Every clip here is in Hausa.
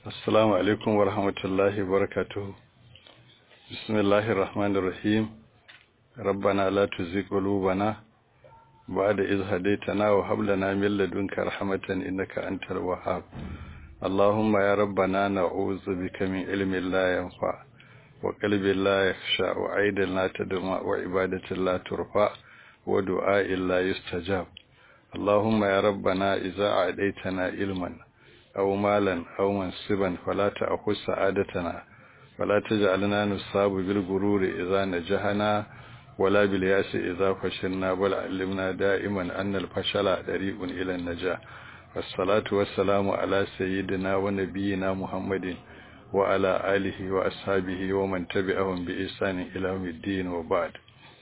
السلام عليكم ورحمة الله وبركاته بسم الله الرحمن الرحيم ربنا لا تزغ قلوبنا بعد إذ هديتنا وهب لنا من لدنك رحمة إنك أنت الوهاب اللهم يا ربنا نعوذ بك من علم لا ينفع وقلب لا يخشع وعيد لا تدمع وعبادة لا ترفع ودعاء لا يستجاب اللهم يا ربنا إذا أعديتنا علما أو مالا أو منصبا فلا تأخذ سعادتنا ولا تجعلنا نصاب بالغرور إذا نجحنا ولا بالياس إذا فشلنا بل علمنا دائما أن الفشل طريق إلى النجاح والصلاة والسلام على سيدنا ونبينا محمد وعلى آله وأصحابه ومن تبعهم بإحسان إلى يوم الدين وبعد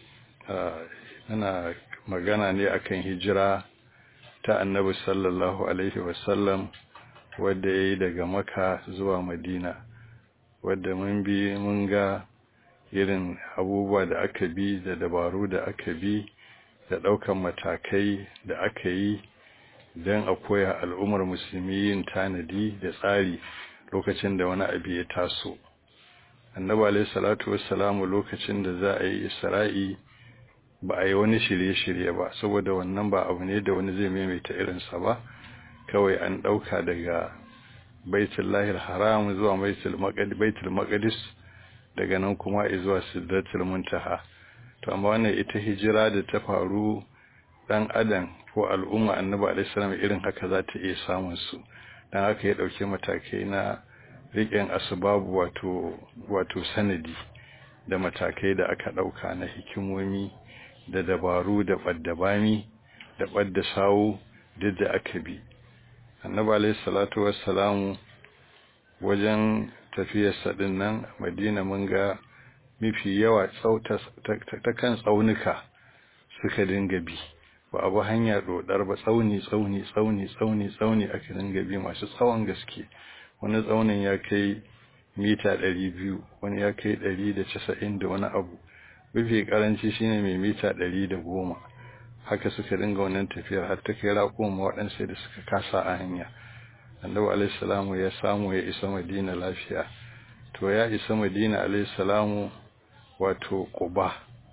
أنا magana ne akan hijira ta annabi sallallahu alaihi wasallam wadda ya yi daga maka zuwa madina wadda mun bi mun ga irin abubuwa da aka bi da dabaru da aka bi da ɗaukan matakai da aka yi don a koya al'ummar musulmi yin tanadi da tsari lokacin da wani abu ya taso annabi alaihi salatu wassalamu lokacin da za a yi isra'i ba a yi wani shirye-shirye ba saboda wannan ba abu ne da wani zai maimaita irinsa ba kawai an ɗauka daga baitul lahir haram zuwa baitul maqdis daga nan kuma zuwa sidratul muntaha to amma wannan ita hijira da ta faru dan adam ko al'umma annabi alaihi salam irin haka za ta iya samun su dan haka ya dauke matakai na riƙen asbabu wato wato sanadi da matakai da aka dauka na hikimomi da dabaru da ɓaddabami da ɓadda sawu duk da aka bi annabi alayhi salatu wassalamu wajen tafiyarsa din nan madina mun ga mafi yawa ta kan tsaunuka suka dinga bi ba abu hanya dodar ba tsauni tsauni tsauni tsauni tsauni aka dinga bi masu tsawon gaske wani tsaunin ya kai mita 200 wani ya kai 190 da wani abu mafi karanci shine mai mita ɗari da goma haka suka dinga wannan tafiyar har ta kai raƙuma waɗansu da suka kasa a hanya annabi alaihi salamu ya samu ya isa madina lafiya to ya isa madina alaihi salamu wato quba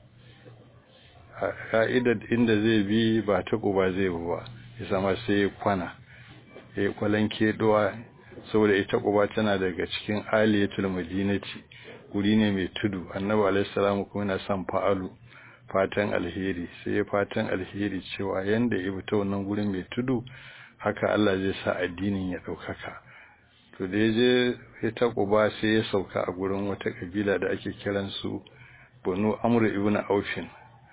ka'idar inda zai bi ba ta quba zai bi ba ya sama sai ya kwana ya kwalan kedowa saboda ita quba tana daga cikin aliyatul madinati guri ne mai tudu annabi alaihi salamu kuma yana son fa'alu fatan alheri sai ya fatan alheri cewa yanda ya fita wannan gurin mai tudu haka Allah zai sa addinin ya daukaka to da yaje ya ta kuba sai ya sauka a gurin wata kabila da ake kiran su Banu Amr ibn Aufin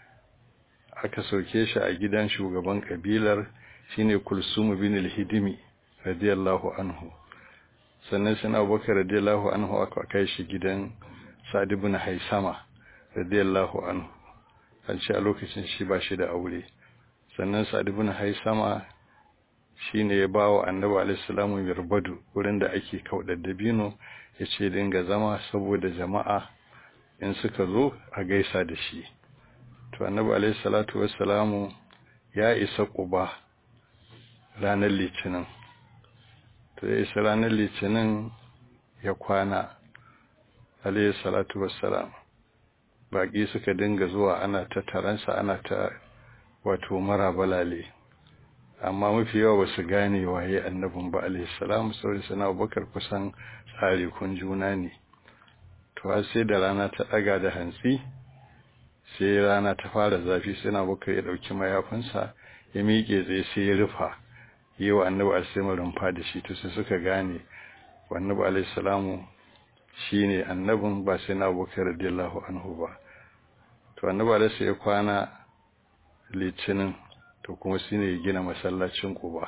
aka sauke shi a gidan shugaban kabilar shine Kulsum bin al-Hidimi radiyallahu anhu sannan sai Abubakar radiyallahu anhu aka kai shi gidan Sa'd ibn Haisama radiyallahu anhu an ce a lokacin shi ba shi da aure sannan Sa'd ibn Haisama shine ya bawa Annabi alaihi salamu mirbadu wurin da ake kaudar dabino yace dinga zama saboda jama'a in suka zo a gaisa da shi to Annabi alaihi salatu wassalamu ya isa Quba ranar Litinin to ya isa ranar Litinin ya kwana alayhi salatu wassalam baki suka dinga zuwa ana ta taransa ana ta wato marabalale amma mafi yawa ba su gane waye annabin ba alayhi salam saboda sana abubakar kusan tsari kun juna ne to har sai da rana ta daga da hantsi sai rana ta fara zafi sai na abubakar ya dauki mayafinsa ya miƙe tsaye sai ya rufa yi wa annabi alsaimu rumfa da shi to sai suka gane wa annabi alayhi salamu shine annabin ba sai na abubakar radiyallahu anhu ba to annabi alaihi ya kwana litinin to kuma shine ya gina masallacin Quba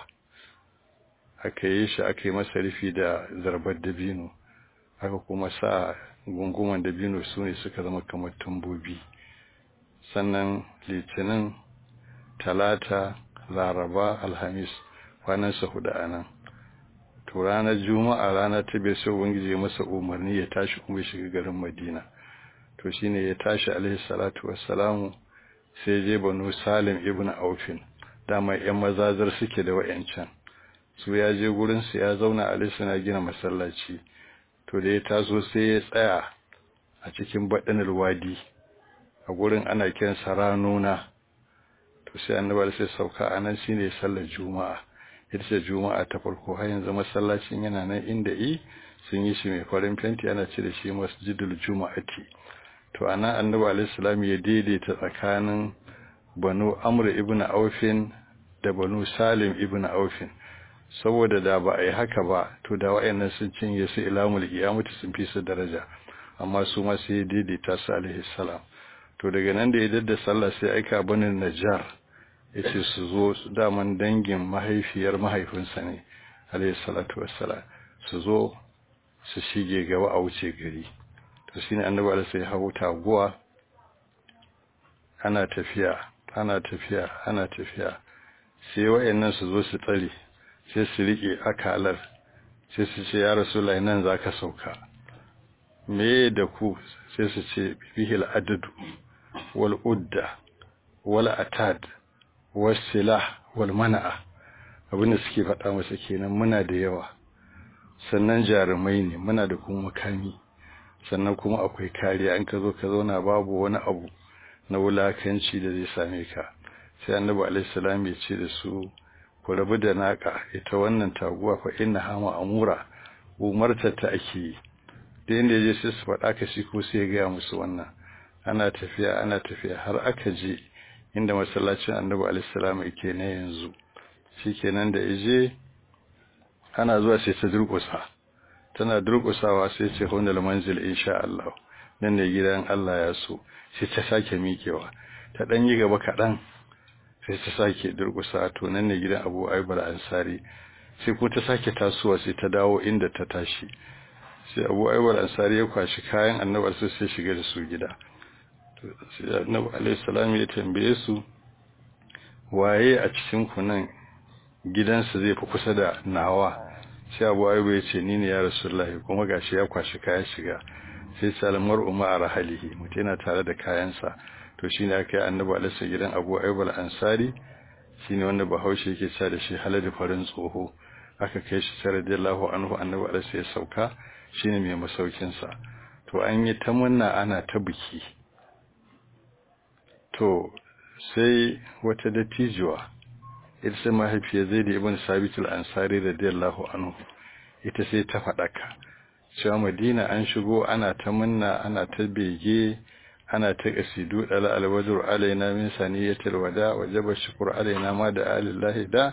aka yi shi aka yi masa rufi da zarbar dabino aka kuma sa gunguman dabino su ne suka zama kamar tumbobi sannan litinin talata laraba alhamis kwanansa hudu a nan to ranar juma'a rana ta bai sai ubangiji ya masa umarni ya tashi kuma ya shiga garin madina to shine ya tashi alaihi salatu wassalamu sai je banu salim ibn aufin dama yan mazazar suke da wayancan su ya je gurin su ya zauna ali suna gina masallaci to da ya taso sai ya tsaya a cikin baɗinar wadi a gurin ana kiransa ranuna to sai annabi sai sauka a nan shine sallar juma'a ita ce juma'a ta farko har yanzu masallacin yana nan inda i sun yi shi mai farin fenti ana ce da shi masjidul juma'ati to anan annabi alaihi salam ya daidaita tsakanin banu amr ibn aufin da banu salim ibn aufin saboda da ba a yi haka ba to da wayannan sun cinye su ilamul qiyamati sun fi su daraja amma su ma sai daidaita su alaihi salam to daga nan da ya dadda sallah sai aika banin najjar yace su zo su daman dangin mahaifiyar mahaifinsa ne alayhi salatu wassalam su zo su shige gaba a wuce gari to shine annabi Allah sai hawo taguwa ana tafiya ana tafiya ana tafiya sai wayannan su zo su tsare sai su rike akalar sai su ce ya rasulullahi nan zaka sauka me da ku sai su ce bihil adadu wal udda wal atad wasilah wal mana'a abinda suke faɗa masa kenan muna da yawa sannan jarumai ne muna da kuma makami sannan kuma akwai kariya an ka zo ka zauna babu wani abu na wulakanci da zai same ka sai annabi alaihi salam ya ce da su ku rabu da naka ita wannan taguwa fa inna hama amura umarta ta ake yi da inda je sai su faɗa ka shi ko sai ya gaya musu wannan ana tafiya ana tafiya har aka je inda masallacin annabi alaihissalam yake ne yanzu shikenan da yaje ana zuwa sai ta durƙusa tana durƙusawa sai ce hunal manzil insha Allah nan ne gidan Allah ya so sai ta sake mikewa ta dan yi gaba kadan sai ta sake durƙusa to nan ne gidan Abu Ayyub ansari sai ko ta sake tasowa sai ta dawo inda ta tashi sai Abu Ayyub ansari ya kwashi kayan annabi sai shiga da su gida sai annabi alaihi salam ya tambaye su waye a cikin ku nan gidansa zai fi kusa da nawa sai abu ayyuba ya ce ni ne ya rasulullahi kuma gashi ya kwashi kaya shiga sai salmar umma a rahalihi mutum yana tare da kayansa to shine aka yi annabi alaihi gidan abu ayyuba al-ansari shine wanda bahaushe yake cewa da shi halal farin tsoho aka kai shi sai radiyallahu anhu annabi alaihi ya sauka shine mai masaukin sa to an yi ta munna ana ta biki to sai wata dattijuwa ita sai mahaifiyar zai da ibn sabitul ansari radiyallahu anhu ita sai ta faɗaka cewa madina an shigo ana ta munna ana ta bege ana ta kasidu dala alwajur alaina min saniyatil wada wajaba shukr alaina ma da alillahi da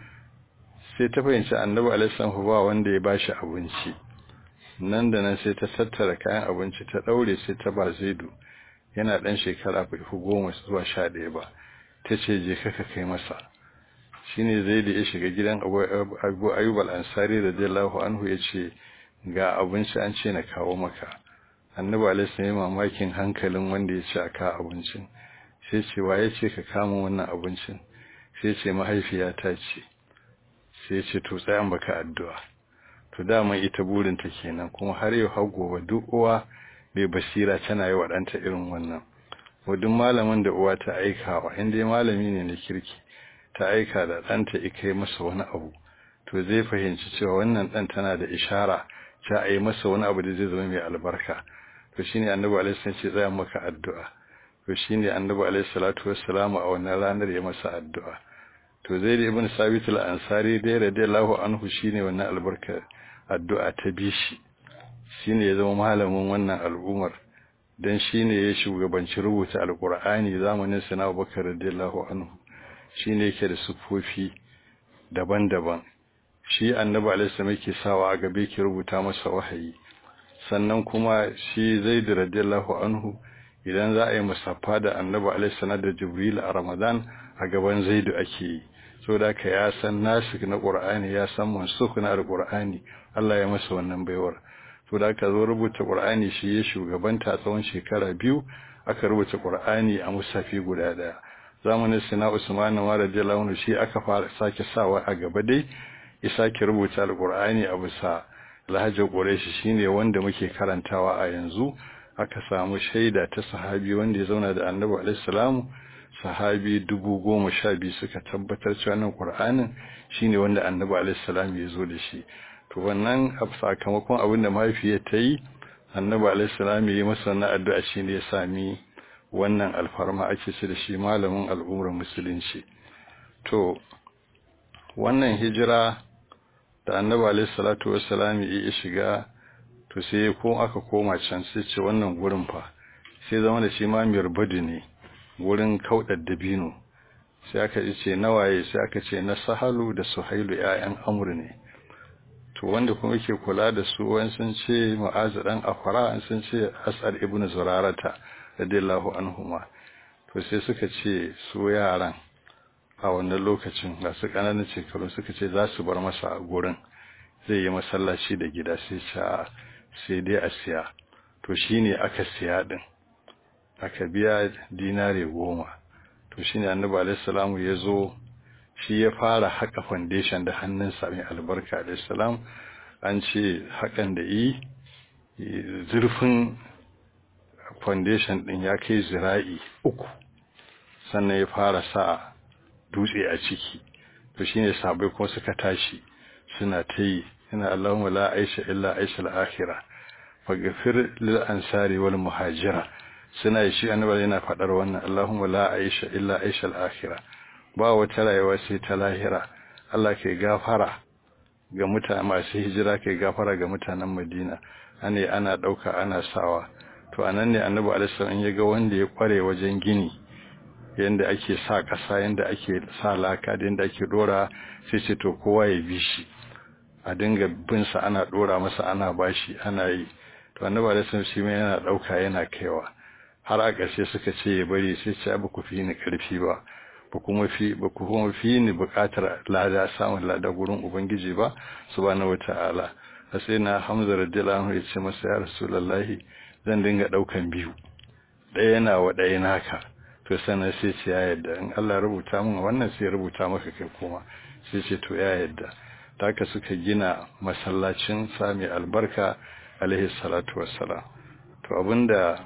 sai ta fahimci annabi alaihi ba wanda ya bashi abinci nan da nan sai ta tattara kayan abinci ta daure sai ta ba zaidu yana dan shekara bai fi goma zuwa sha ɗaya ba ta ce je kaka kai masa shine zaidu ya shiga gidan abu ayyub al-ansari radiyallahu anhu ya ce ga abinci an ce na kawo maka annabi alaihi salam mamakin hankalin wanda ya ce a ka abincin sai ce wa ya ce ka kama wannan abincin sai ce mahaifiyata ce sai ce to tsayan baka addu'a to dama ita burin ta kenan kuma har yau har gobe duk uwa mai basira tana yi wa ɗanta irin wannan wadun malamin da uwa ta aikawa inda malami ne na kirki ta aika da ɗanta ikai masa wani abu to zai fahimci cewa wannan ɗan tana da ishara ta a yi masa wani abu da zai zama mai albarka to shine annabi alaihi salatu ce tsaya maka addu'a to shine annabi alaihi salatu wassalamu a wannan ranar ya masa addu'a to zai da ibn sabit al-ansari dai radiyallahu anhu shine wannan albarka addu'a ta bishi shine ya zama malamin wannan al'umar dan shine ya shugabanci rubuta alqur'ani zamanin sana Abubakar radiyallahu anhu shine yake da sufofi daban-daban shi annabi alaihi yake sawa a gabe ke rubuta masa wahayi sannan kuma shi zaid radiyallahu anhu idan za a yi musaffa da annabi alaihi da jibril a ramadan a gaban zaidu ake yi saboda ka ya san nasik na qur'ani ya san mansukh na alqur'ani Allah ya masa wannan baiwar to da aka zo rubuta qur'ani shi ya shugabanta tsawon shekara biyu aka rubuta qur'ani a musafi guda daya zamanin sina usman wa radiyallahu anhu shi aka fara sake sawa a gaba dai ya sake rubuta alqur'ani a bisa lahajar quraishi shine wanda muke karantawa a yanzu aka samu shaida ta sahabi wanda ya zauna da annabi alaihi salamu sahabi dubu goma sha biyu suka tabbatar cewa nan ƙur'anin shine wanda annabi alaihi salam ya zo da shi to wannan sakamakon abin da mahaifiyar ta yi annabi alaihi salam ya yi masa wannan addu'a shine ya sami wannan alfarma ake ce da shi malamin al'ummar musulunci to wannan hijira da annabi alaihi salatu wassalam ya shiga to sai ko aka koma can sai ce wannan gurin fa sai zama da shi ma mirbadu ne gurin kaudar dabino sai aka ce nawaye sai aka ce na sahalu da suhailu ƴaƴan amr ne to wanda kuma yake kula da su wani sun ce mu'azu dan afara an sun ce as'ad ibn zurarata radiyallahu anhuma to sai suka ce su yaran a wannan lokacin ga su kananan shekaru suka ce za su bar masa a gurin zai yi masallaci da gida sai ce sai dai a siya to shine aka siya din aka biya dinare goma to shine annabi alaihi salamu ya zo shi ya fara haka foundation da hannunsa mai albarka alaihi salam an ce hakan da yi zurfin foundation din ya kai zira'i uku sannan ya fara sa dutse a ciki to shine sabai kuma suka tashi suna ta yi ina Allahumma la aisha illa aisha al-akhirah faghfir lil ansari wal muhajira suna yi shi annabi yana fadar wannan Allahumma la aisha illa aisha al-akhirah ba wata rayuwa sai ta lahira Allah ke gafara ga mutane masu hijira ke gafara ga mutanen Madina ane ana dauka ana sawa to anan ne annabi alaihi salam ya ga wanda ya kware wajen gini yanda ake sa ƙasa yanda ake sa laka da yanda ake dora sai ce to kowa ya bi shi a dinga bin sa ana dora masa ana bashi ana yi to annabi alaihi salam shi mai yana dauka yana kaiwa har a ƙarshe suka ce ya bari sai ce ba ku fi ni karfi ba ba kuma fi ba ku kuma fi ni buƙatar lada samun lada gurin ubangiji ba subhanahu wata'ala sai na Hamza radiyallahu anhu ya ce masa ya rasulullahi zan dinga daukan biyu ɗaya yana wa ɗaya naka to sannan sai ce ya yadda in Allah rubuta min wannan sai rubuta maka kai kuma sai ce to ya yadda taka suka gina masallacin sami albarka alaihi salatu wassalam to abinda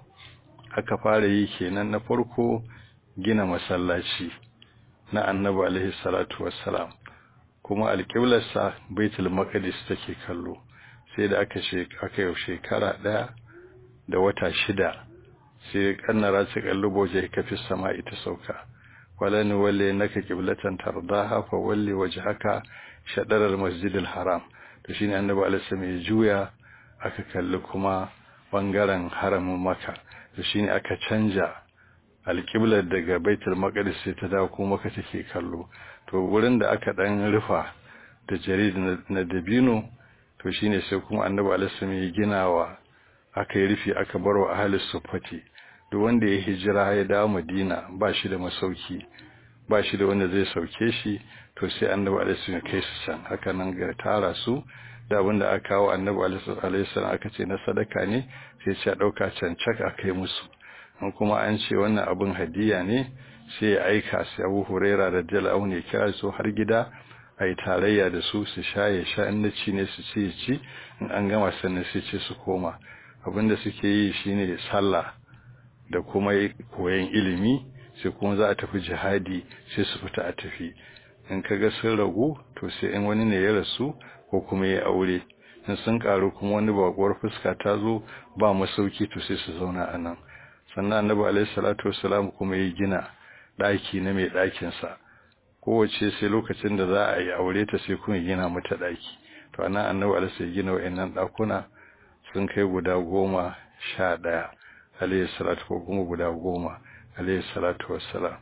aka fara yi kenan na farko gina masallaci na annabi alaihi salatu wassalam kuma alƙiblarsa baitul maqdis take kallo sai da aka aka yi shekara ɗaya da wata shida sai kannara su kallubo waje ka fi sama ita sauka walani walle naka qiblatan tardaha fa walli wajhaka shadar al-masjid al-haram to shine annabi alaihi ya juya aka kalli kuma bangaren haramin maka to shine aka canja alqiblar daga baitul maqdis sai ta dawo kuma maka take kallo to wurin da aka dan rufa da jarid na dabino to shine sai kuma annabi alaihi ya ginawa aka yi rufi aka barwa ahli sufati duk wanda ya hijira ya dawo Madina ba shi da masauki ba shi da wanda zai sauke shi to sai Annabi alaihi ya kai su can haka nan ga tara su da abinda aka kawo Annabi alaihi salam aka ce na sadaka ne sai ya dauka can cak a kai musu an kuma an ce wannan abin hadiya ne sai ya aika sai Abu Huraira radiyallahu anhu ya kira su har gida ai tarayya da su su sha ya sha in ci ne su ci ci in an gama sannan sai ce su koma abinda suke yi shine sallah da kuma koyon ilimi sai kuma za a tafi jihadi sai su fita a tafi in kaga sun ragu to sai in wani ne ya rasu ko kuma ya aure in sun karu kuma wani bakuwar fuska ta zo ba masauki to sai su zauna a nan sannan annabi alaihi salatu wassalam kuma ya gina daki na mai dakin sa kowace sai lokacin da za a yi aure ta sai kuma gina mata daki to anan annabi alaihi ya gina wayannan dakuna sun kai guda goma sha ɗaya alayhi salatu ko kuma guda goma alayhi salatu wassalam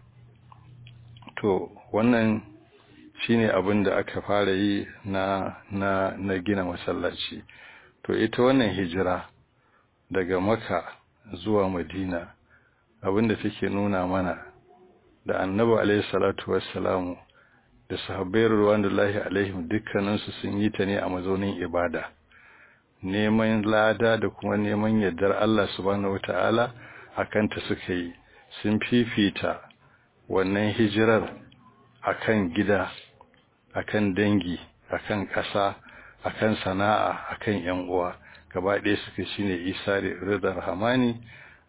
to wannan shine abin da aka fara yi na na na gina masallaci to ita wannan hijira daga maka zuwa madina abin da take nuna mana da annabi alayhi salatu wassalamu da sahabbai ruwanullahi alaihim dukkaninsu sun yi ta ne a mazaunin ibada neman lada da kuma neman yardar Allah subhanahu wata'ala akan ta suka yi sun fifita wannan hijirar akan gida akan dangi akan ƙasa akan sana'a akan yan uwa gaba ɗaya suka shine Isa da Ridar Hamani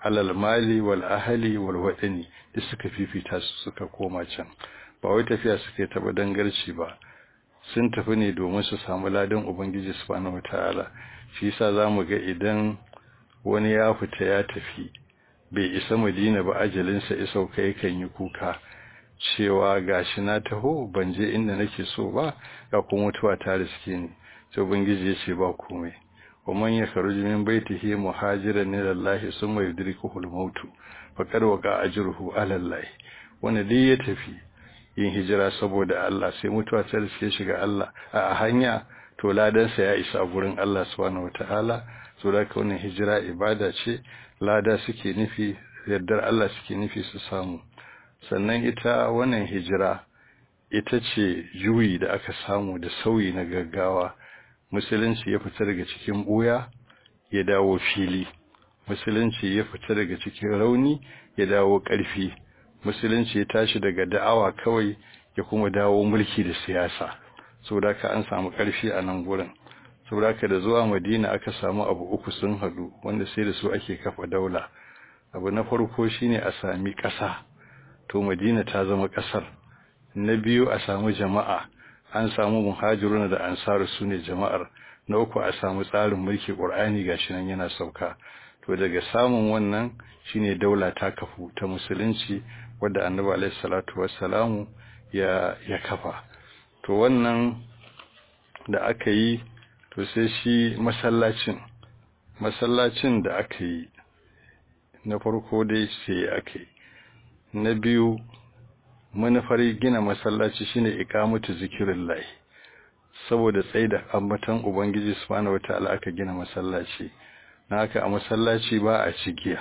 alal mali wal ahli wal wadani duk suka fifita su suka koma can ba wai tafiya suka yi taba dangarci ba sun tafi ne domin su samu ladan ubangiji subhanahu wataala shi yasa zamu ga idan wani ya fita ya tafi bai isa madina ba ajalinsa ya sauka yakan yi kuka cewa gashi na taho ban je inda nake so ba ga kuma mutuwa ta riske ni sai ubangiji ya ce ba komai ومن يخرج من بيته مهاجرا الى الله ثم يدركه الموت فقد وقع اجره على الله wanda dai ya tafi yin hijira saboda Allah sai mutuwa ta riske shi ga Allah a hanya to ladansa ya isa a gurin Allah subhanahu wataala so da ka wannan hijira ibada ce lada suke nufi yardar Allah suke nufi su samu sannan ita wannan hijira ita ce juyi da aka samu da sauyi na gaggawa musulunci ya fita daga cikin buya ya dawo fili musulunci ya fita daga cikin rauni ya dawo ƙarfi musulunci ya tashi daga da'awa kawai ya kuma dawo mulki da siyasa saboda ka an samu ƙarfi a nan gurin saboda ka da zuwa madina aka samu abu uku sun haɗu wanda sai da su ake kafa daula abu na farko shine a sami ƙasa to madina ta zama ƙasar na biyu a samu jama'a an samu muhajiruna da ansaru su ne jama'ar na uku a samu tsarin mulki ƙur'ani gashi nan yana sauka to daga samun wannan shine daula ta kafu ta musulunci wadda annabi alaihi salatu wassalamu ya ya kafa to wannan da aka yi to sai shi masallacin masallacin da aka yi na farko dai sai aka yi na biyu manufar gina masallaci shine iqamatu zikrillah saboda tsaida ambatan ubangiji subhanahu wataala aka gina masallaci na haka a masallaci ba a cigiya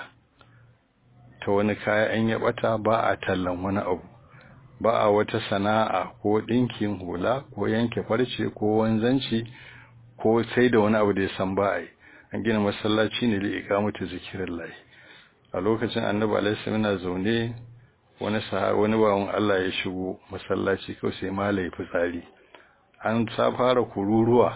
ta wani kaya an ya bata ba a tallan wani abu ba a wata sana'a ko dinkin hula ko yanke farce ko wanzanci ko sai da wani abu da ya san ba a yi an gina masallaci ne li iqamatu zikrillah a lokacin annabi alaihi salam zaune wani wani bawan Allah ya shigo masallaci kawai sai malai fitsari an sa fara kururuwa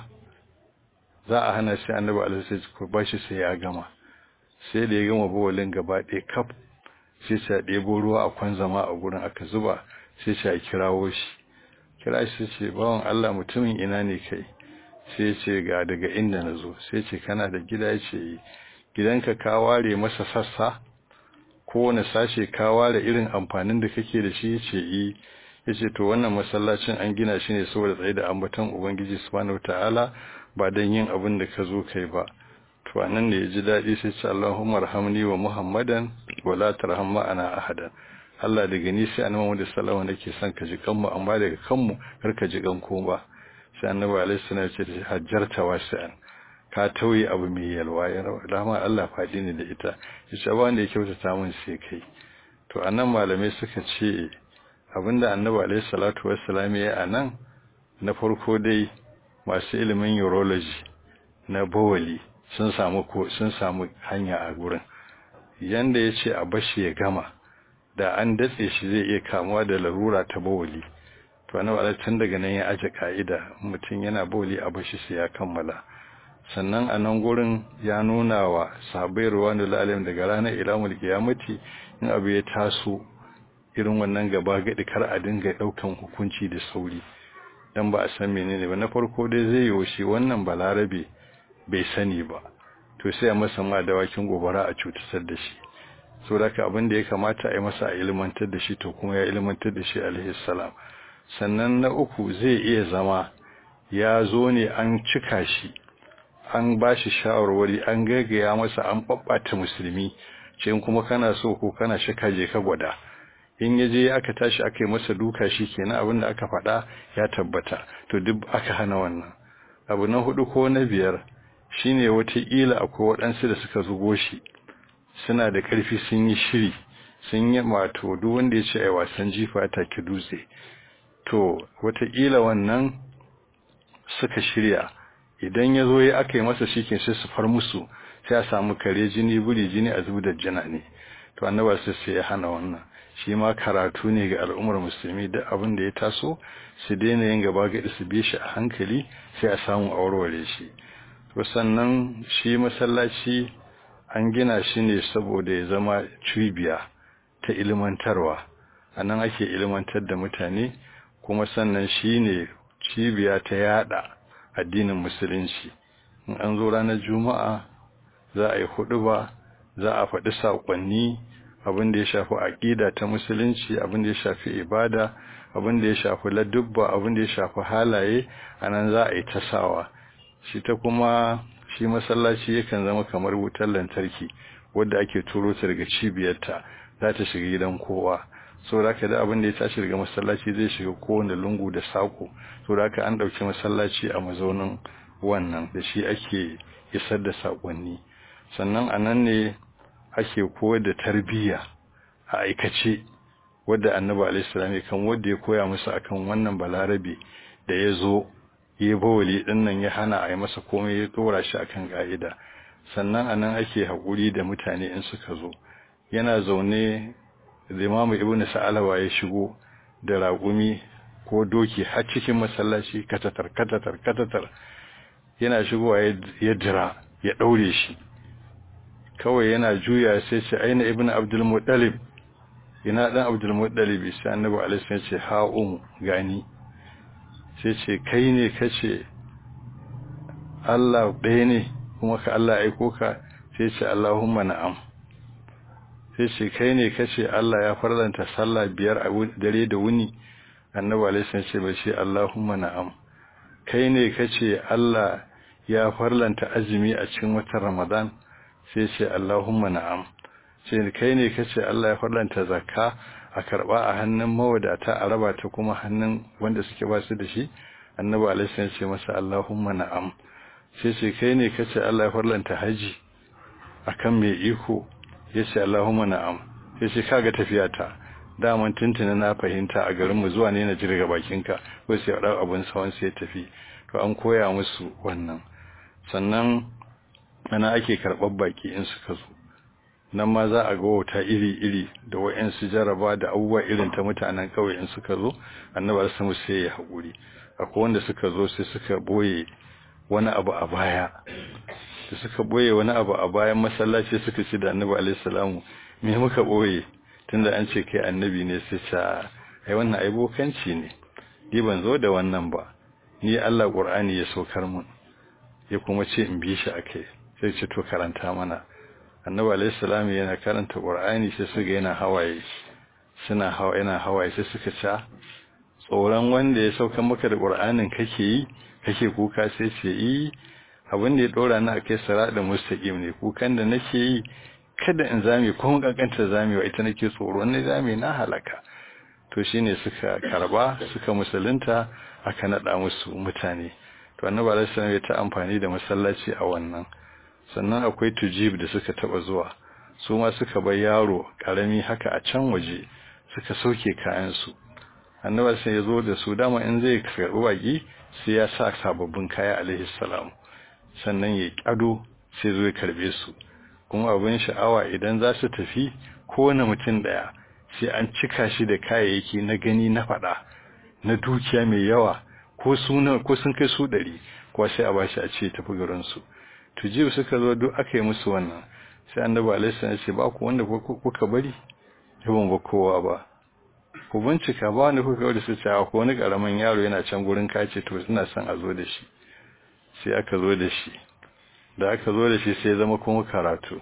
za a hana shi annabi alaihi ko bashi sai ya gama sai da ya gama bawalin gaba ɗaya kaf sai sai ɗebo ruwa a kwan zama a gurin aka zuba sai sai kirawo shi kira shi ce bawan Allah mutumin ina ne kai sai ce ga daga inda na zo sai ce kana da gida ya ce gidanka ka ware masa sassa kowane sashe ka ware irin amfanin da kake da shi yace yi yace to wannan masallacin an gina shi ne saboda tsaye da ambaton ubangiji subhanahu wataala ba dan yin abin da ka zo kai ba to anan ne yaji dadi sai ce Allahumma arhamni wa Muhammadan wa la tarham ma'ana ahadan Allah daga ni sai annabi Muhammad sallallahu alaihi wasallam nake son ka ji kanmu amma daga kanmu kar ka ji kan ko ba sai annabi alaihi salam ya ce hajjarta wasi'an ka tauye abu mai yalwa ya rawa dama Allah faɗi ne da ita yace ba wanda ya kyautata mun sai kai to anan malamai suka ce abinda annabi alaihi salatu wassalam ya anan na farko dai masu ilimin urology na bawali sun samu ko sun samu hanya a gurin yanda yace a bashi ya gama da an datse shi zai iya kamuwa da larura ta bawali to annabi alaihi tun daga nan ya aje ka'ida mutum yana bawali a bashi sai ya kammala sannan a nan gurin ya nuna wa sahabbai ruwanu lalim daga ranar ilamul kiyamati in abu ya taso irin wannan gaba gadi kar a dinga daukan hukunci da sauri dan ba a san menene ba na farko dai zai yi shi wannan balarabe bai sani ba to sai a masa ma dawakin gobara a cutar da shi saboda abin da ya kamata a yi masa a ilmantar da shi to kuma ya ilmantar da shi alaihi salam sannan na uku zai iya zama ya zo ne an cika shi an ba shi shawarwari an gaggaya masa an babbata musulmi ce kuma kana so ko kana shaka je ka gwada in ya je aka tashi aka yi masa duka shi kenan abin da aka faɗa ya tabbata to duk aka hana wannan abu na hudu ko na biyar shine wataƙila akwai waɗansu da suka zugo shi suna da ƙarfi sun yi shiri sun yi mato duk wanda ya ce ai wasan jifa ta ki dutse to wataƙila wannan suka shirya idan ya zo ya aka yi masa shi sai su far musu sai a samu kare jini buri jini a zubu da jina ne to annaba sai sai ya hana wannan shi ma karatu ne ga al'ummar musulmi da abin da ya taso su daina yin gaba ga su bi shi a hankali sai a samu aureware shi to sannan shi masallaci an gina shi ne saboda ya zama cibiya ta ilmantarwa a nan ake ilmantar da mutane kuma sannan shi ne cibiya ta yada addinin musulunci in an zo ranar juma'a za a yi hudu ba za a faɗi saƙonni abin da ya shafi aƙida ta musulunci abin da ya shafi ibada abin da ya shafi ladubba abin da ya shafi halaye a nan za a yi tasawa shi ta kuma shi masallaci yakan zama kamar wutar lantarki wadda ake turo ta daga cibiyarta za ta shiga gidan kowa so da da abin da ya tashi daga masallaci zai shiga kowane lungu da sako so da an ɗauki masallaci a mazaunin wannan da shi ake isar da saƙonni sannan a nan ne ake koyar da tarbiyya a aikace wadda annabi alaihissalam ya kan wadda ya koya musu akan wannan balarabe da ya zo ya bawali din nan ya hana a yi masa komai ya dora shi akan ka'ida sannan a nan ake haƙuri da mutane in suka zo yana zaune da imamu ibnu sa'alawa ya shigo da raƙumi ko doki har cikin masallaci katatar katatar katatar yana shigowa ya dira ya ɗaure shi kawai yana juya sai ce aina ibnu abdul muttalib ina dan abdul muttalib sai annabi alaihi ya ce ha'um gani sai ce kai ne kace Allah ɗaya ne kuma ka Allah aiko ka sai ce Allahumma na'am sai ce kai ne kace Allah ya farlanta sallah biyar a dare da wuni annabi alaihi ya ce ba ce Allahumma na'am kai ne kace Allah ya farlanta azumi a cikin watan Ramadan sai ce Allahumma na'am sai kai ne kace Allah ya farlanta zakka a karba a hannun mawadata a raba ta kuma hannun wanda suke ba su da shi annabi alaihi ya ce masa Allahumma na'am sai ce kai ne kace Allah ya farlanta haji akan mai iko yace Allahumma na'am sai ce kaga tafiya ta daman tuntuna na fahimta a garin mu zuwa ne na jirga bakinka ko sai ya dau abun sawan sai ya tafi to an koya musu wannan sannan ana ake karɓar baki in suka zo nan ma za a ga wata iri-iri da wa'yansu jaraba da abubuwa irin ta mutanen kawai in suka zo annabar samu sai ya haƙuri akwai wanda suka zo sai suka boye wani abu a baya da suka boye wani abu a bayan masallaci suka ce da annabi alaihi salamu me muka boye tunda an ce kai annabi ne sai ta ai wannan ai bokanci ne ni ban zo da wannan ba ni Allah Qur'ani ya saukar mun ya kuma ce in bi shi akai sai ce to karanta mana annabi alayhi salam yana karanta qur'ani sai suga yana hawaye suna hawa yana hawaye sai suka ce tsoron wanda ya sauka maka da qur'anin kake yi kake kuka sai ce yi abin da ya dora ni akai sirada mustaqim ne kukan da nake yi kada in zame ko mun kankanta zamewa ita nake tsoro ne zame na halaka to shine suka karba suka musulunta aka nada musu mutane to annabi alayhi salam ya ta amfani da masallaci a wannan sannan akwai tujib da suka taba zuwa su ma suka bar yaro karami haka a can waje suka sauke kayan su annabi sai ya zo da su dama in zai karbi baki sai ya sa sababbin kaya alaihi salam sannan ya kado sai zo ya karbe su kuma abin sha'awa idan za su tafi kowane mutum daya sai an cika shi da kayayyaki na gani na fada na dukiya mai yawa ko suna ko sun kai su ɗari ko sai a bashi a ce tafi garin su tujibu suka zo duk aka yi musu wannan sai annabi alaihi ya ce ba ku wanda kuka bari yawan ba kowa ba ku bincika ba wanda kuka bari su ce ko wani karamin yaro yana can gurin kace to ina son a zo da shi sai aka zo da shi da aka zo da shi sai zama kuma karatu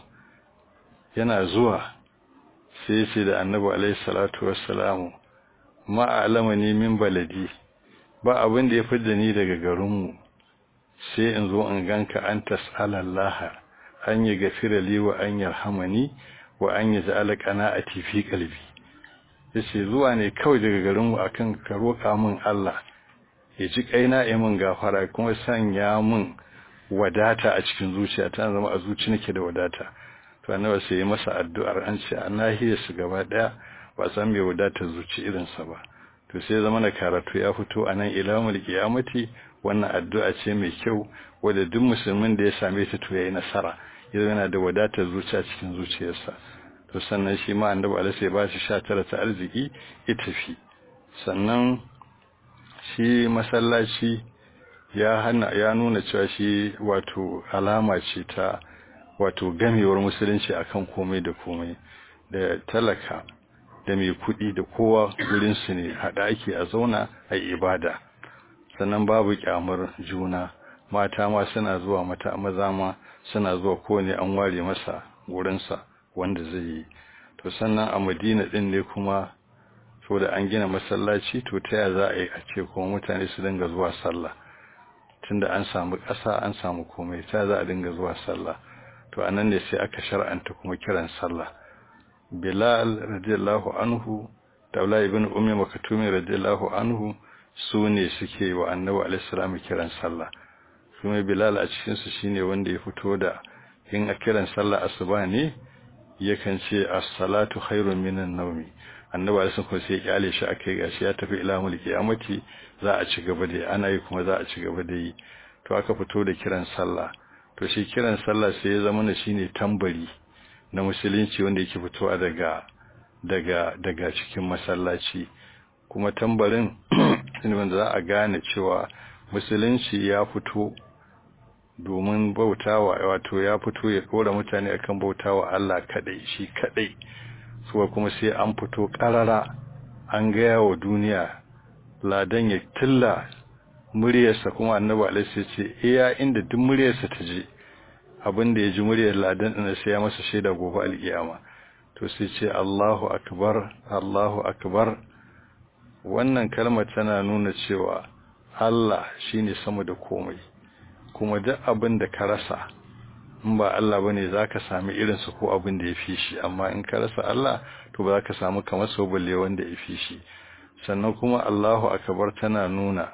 yana zuwa sai ce da annabi alaihi salatu wassalamu ma alamani min baladi ba abin da ya fidda ni daga garinmu sai in zo in ganka an tas'alallaha an yi gafira li wa an yarhamani wa an yi ja'ala qana'ati fi qalbi yace zuwa ne kawai daga garin mu akan ka roka min Allah ya ji kaina ya min gafara kuma sanya min wadata a cikin zuciya ta zama a zuci nake da wadata to annabi sai ya masa addu'ar an ce annahiyar su gaba daya ba san me wadata zuci irin sa ba to sai zama na karatu ya fito anan ilamul qiyamati wannan addu'a ce mai kyau wadda duk musulmin da ya same ta to yayi nasara yanzu yana da wadatar zuciya cikin zuciyarsa to sannan shi ma annabi Allah sai ba shi 19 ta arziki ya tafi sannan shi masallaci ya hana ya nuna cewa shi wato alama ce ta wato gamewar musulunci akan komai da komai da talaka da mai kuɗi da kowa gurinsu ne haɗa ake a zauna a ibada sannan babu kyamar juna mata ma suna zuwa mata maza ma suna zuwa kowane an ware masa gurinsa wanda zai yi to sannan a madina ɗin ne kuma so da an gina masallaci to ta yaya za a yi a ce kuma mutane su dinga zuwa sallah tunda an samu ƙasa an samu komai ta za a dinga zuwa sallah to anan ne sai aka shar'anta kuma kiran sallah bilal radiyallahu anhu da Abdullah ibn ummi makatumi radiyallahu anhu su ne suke wa annabi alaihi kiran sallah kuma bilal a cikin su shine wanda ya fito da in a kiran sallah asuba ne yakan ce as-salatu khairun minan nawmi annabi alaihi ko sai ya kyale shi akai gashi ya tafi ila mulki amati za a ci gaba da ana yi kuma za a ci gaba da yi to aka fito da kiran sallah to shi kiran sallah sai ya zama shine tambari na musulunci wanda yake fitowa daga daga daga cikin masallaci kuma tambarin wanda za a gane cewa musulunci ya fito domin bautawa wato ya fito ya kora mutane akan bautawa Allah kadai shi kadai suwa kuma sai an fito karara an gaya wa duniya ladan ya tilla muryarsa kuma annabi alaihi ce iya inda duk muryarsa ta je abin da ya ji muryar ladan ɗin sai ya masa shaida gobe alƙiyama to sai ce Allahu akbar Allahu akbar wannan kalmar tana nuna cewa Allah shine sama da komai kuma duk abin da ka rasa in ba Allah bane zaka sami irin su ko abin da yafi shi amma in ka rasa Allah to ba ka samu kamar so balle wanda yafi shi sannan kuma Allahu akbar tana nuna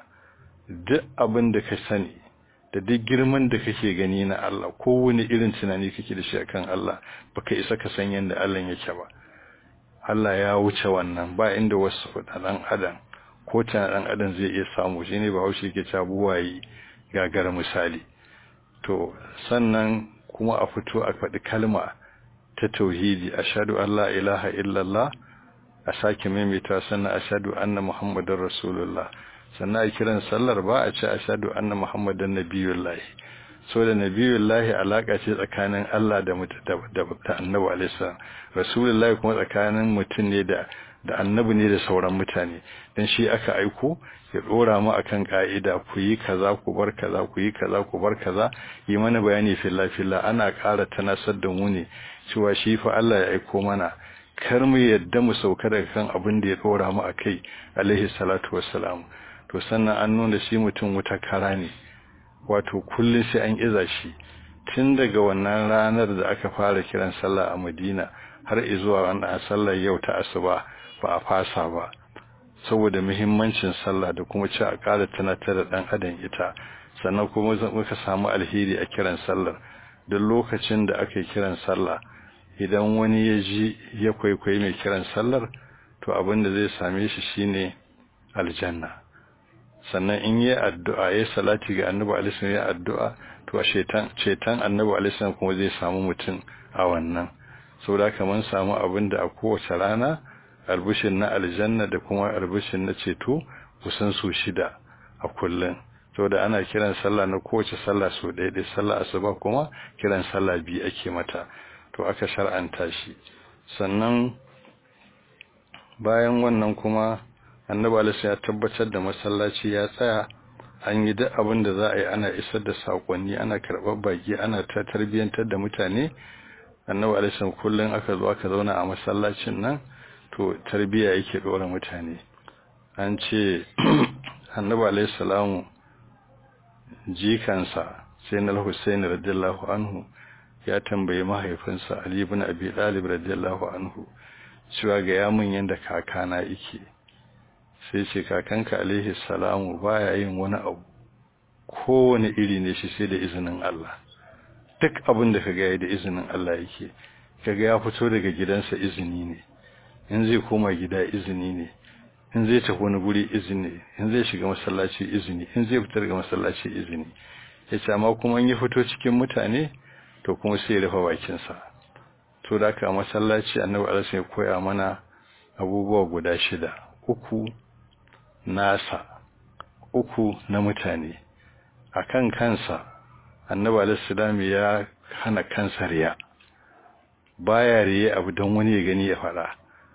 duk abin da ka sani da duk girman da kake gani na Allah kowane irin tunani kake da shi akan Allah baka isa ka san yanda Allah yake ba Allah ya wuce wannan ba inda wasu dan adam ko tana dan adam zai iya samu shine ba haushi yake ta buwayi gagara misali to sannan kuma a fito a faɗi kalma ta tauhidi ashhadu an la ilaha illallah a sake maimaita sannan ashhadu anna muhammadar rasulullah sannan a kiran sallar ba a ce ashhadu anna muhammadan nabiyullahi so da nabiyullahi alaka ce tsakanin Allah da da annabi alaihi rasulullahi kuma tsakanin mutum ne da da annabi ne da sauran mutane dan shi aka aiko ya dora mu akan ka'ida ku yi kaza ku bar kaza ku yi kaza ku bar kaza yi mana bayani filla filla ana ƙara tanasar da mu ne cewa shi fa Allah ya aiko mana kar mu yadda mu sauka daga kan abin da ya dora mu akai alaihi salatu wassalam to sannan an nuna shi mutum wuta kara ne wato kullum sai an iza shi tun daga wannan ranar da aka fara kiran sallah a Madina har zuwa wannan sallar yau ta asuba ba a fasa ba saboda muhimmancin sallah da kuma ci a ƙara tunatar da ɗan adam ita sannan kuma muka samu alheri a kiran sallar duk lokacin da aka yi kiran sallah idan wani ya ji ya kwaikwayi mai kiran sallar to abin da zai same shi shine aljanna sannan in yi addu'a ya salati ga annabi alaihi ya addu'a to a shetan cetan annabi alaihi kuma zai samu mutum a wannan saboda kaman samu abin da a kowace rana albishin na aljanna da kuma albishin na ceto kusan su shida a kullum saboda ana kiran sallah na kowace sallah so ɗaya ɗaya sallah asuba kuma kiran sallah biyu ake mata to aka shar'anta shi sannan bayan wannan kuma annabi alaihi ya tabbatar da masallaci ya tsaya an yi duk abin da za a yi ana isar da sakonni ana karɓar baki ana ta tarbiyyantar da mutane annabi alaihi kullum aka zo aka zauna a masallacin nan to tarbiya yake dora mutane an ce annabi alaihi salamu jikansa sayyidina al-husayn radiyallahu anhu ya tambayi mahaifinsa ali ibn abi talib radiyallahu anhu cewa ga yamin yanda kakana yake sai ce kakanka alaihi salamu baya yin wani abu kowane iri ne shi sai da izinin Allah duk abin da kaga yayi da izinin Allah yake kaga ya fito daga gidansa izini ne in zai koma gida izini ne in zai tafi wani guri izini in zai shiga masallaci izini in zai fita daga masallaci izini yace amma kuma in ya fito cikin mutane to kuma sai ya rufe bakin sa to da ka masallaci annabi Allah sai ya koya mana abubuwa guda shida uku nasa uku na mutane akan kansa annabi alaihi ya hana kansa riya baya riye abu don wani ya gani ya faɗa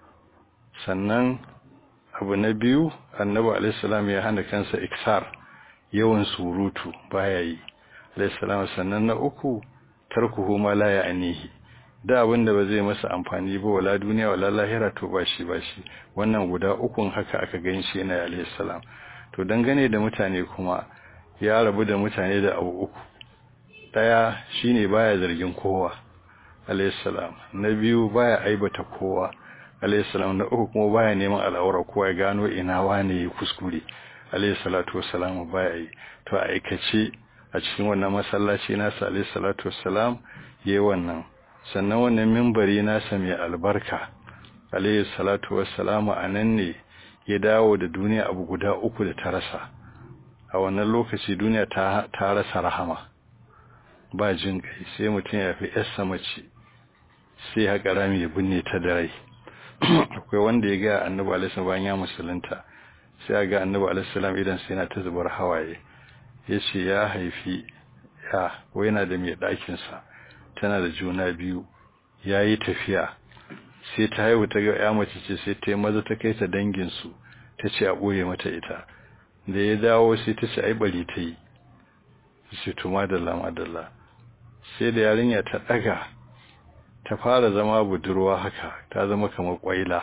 sannan abu na biyu annabi alaihissalam ya hana kansa iksar yawan surutu baya yi alaihissalam sannan na uku tarkuhu ma la ya'nihi da abin da ba zai masa amfani ba wala duniya wala lahira to ba shi ba shi wannan guda ukun haka aka gan shi yana alaihissalam to dangane da mutane kuma ya rabu da mutane da abu uku daya shine baya zargin kowa alaihissalam na biyu baya aibata kowa alaihissalam na uku kuma baya neman al'aura kowa ya gano ina wane ya kuskure alaihissalatu wassalamu baya yi to a aikace a cikin wannan masallaci nasa alaihissalatu wassalam yayi wannan sannan wannan mimbari nasa mai albarka alaihissalatu wassalamu anan ne ya dawo da duniya abu guda uku da ta rasa a wannan lokaci duniya ta ta rasa rahama ba jin kai sai mutum ya fi yassa mace sai haka rami ya binne ta da rai akwai wanda ya ga annabi alaihi bayan ya musulunta sai ya ga annabi alaihi idan sai yana ta zubar hawaye yace ya haifi ya ko yana da mai ɗakin sa tana da juna biyu yayi tafiya sai ta haihu ta ga ya mace ce sai ta yi maza ta kai ta dangin su ta ce a boye mata ita da ya dawo sai ta ce ai bari ta yi sai tuma da lama dalla sai da yarinya ta daga ta fara zama budurwa haka ta zama kamar kwaila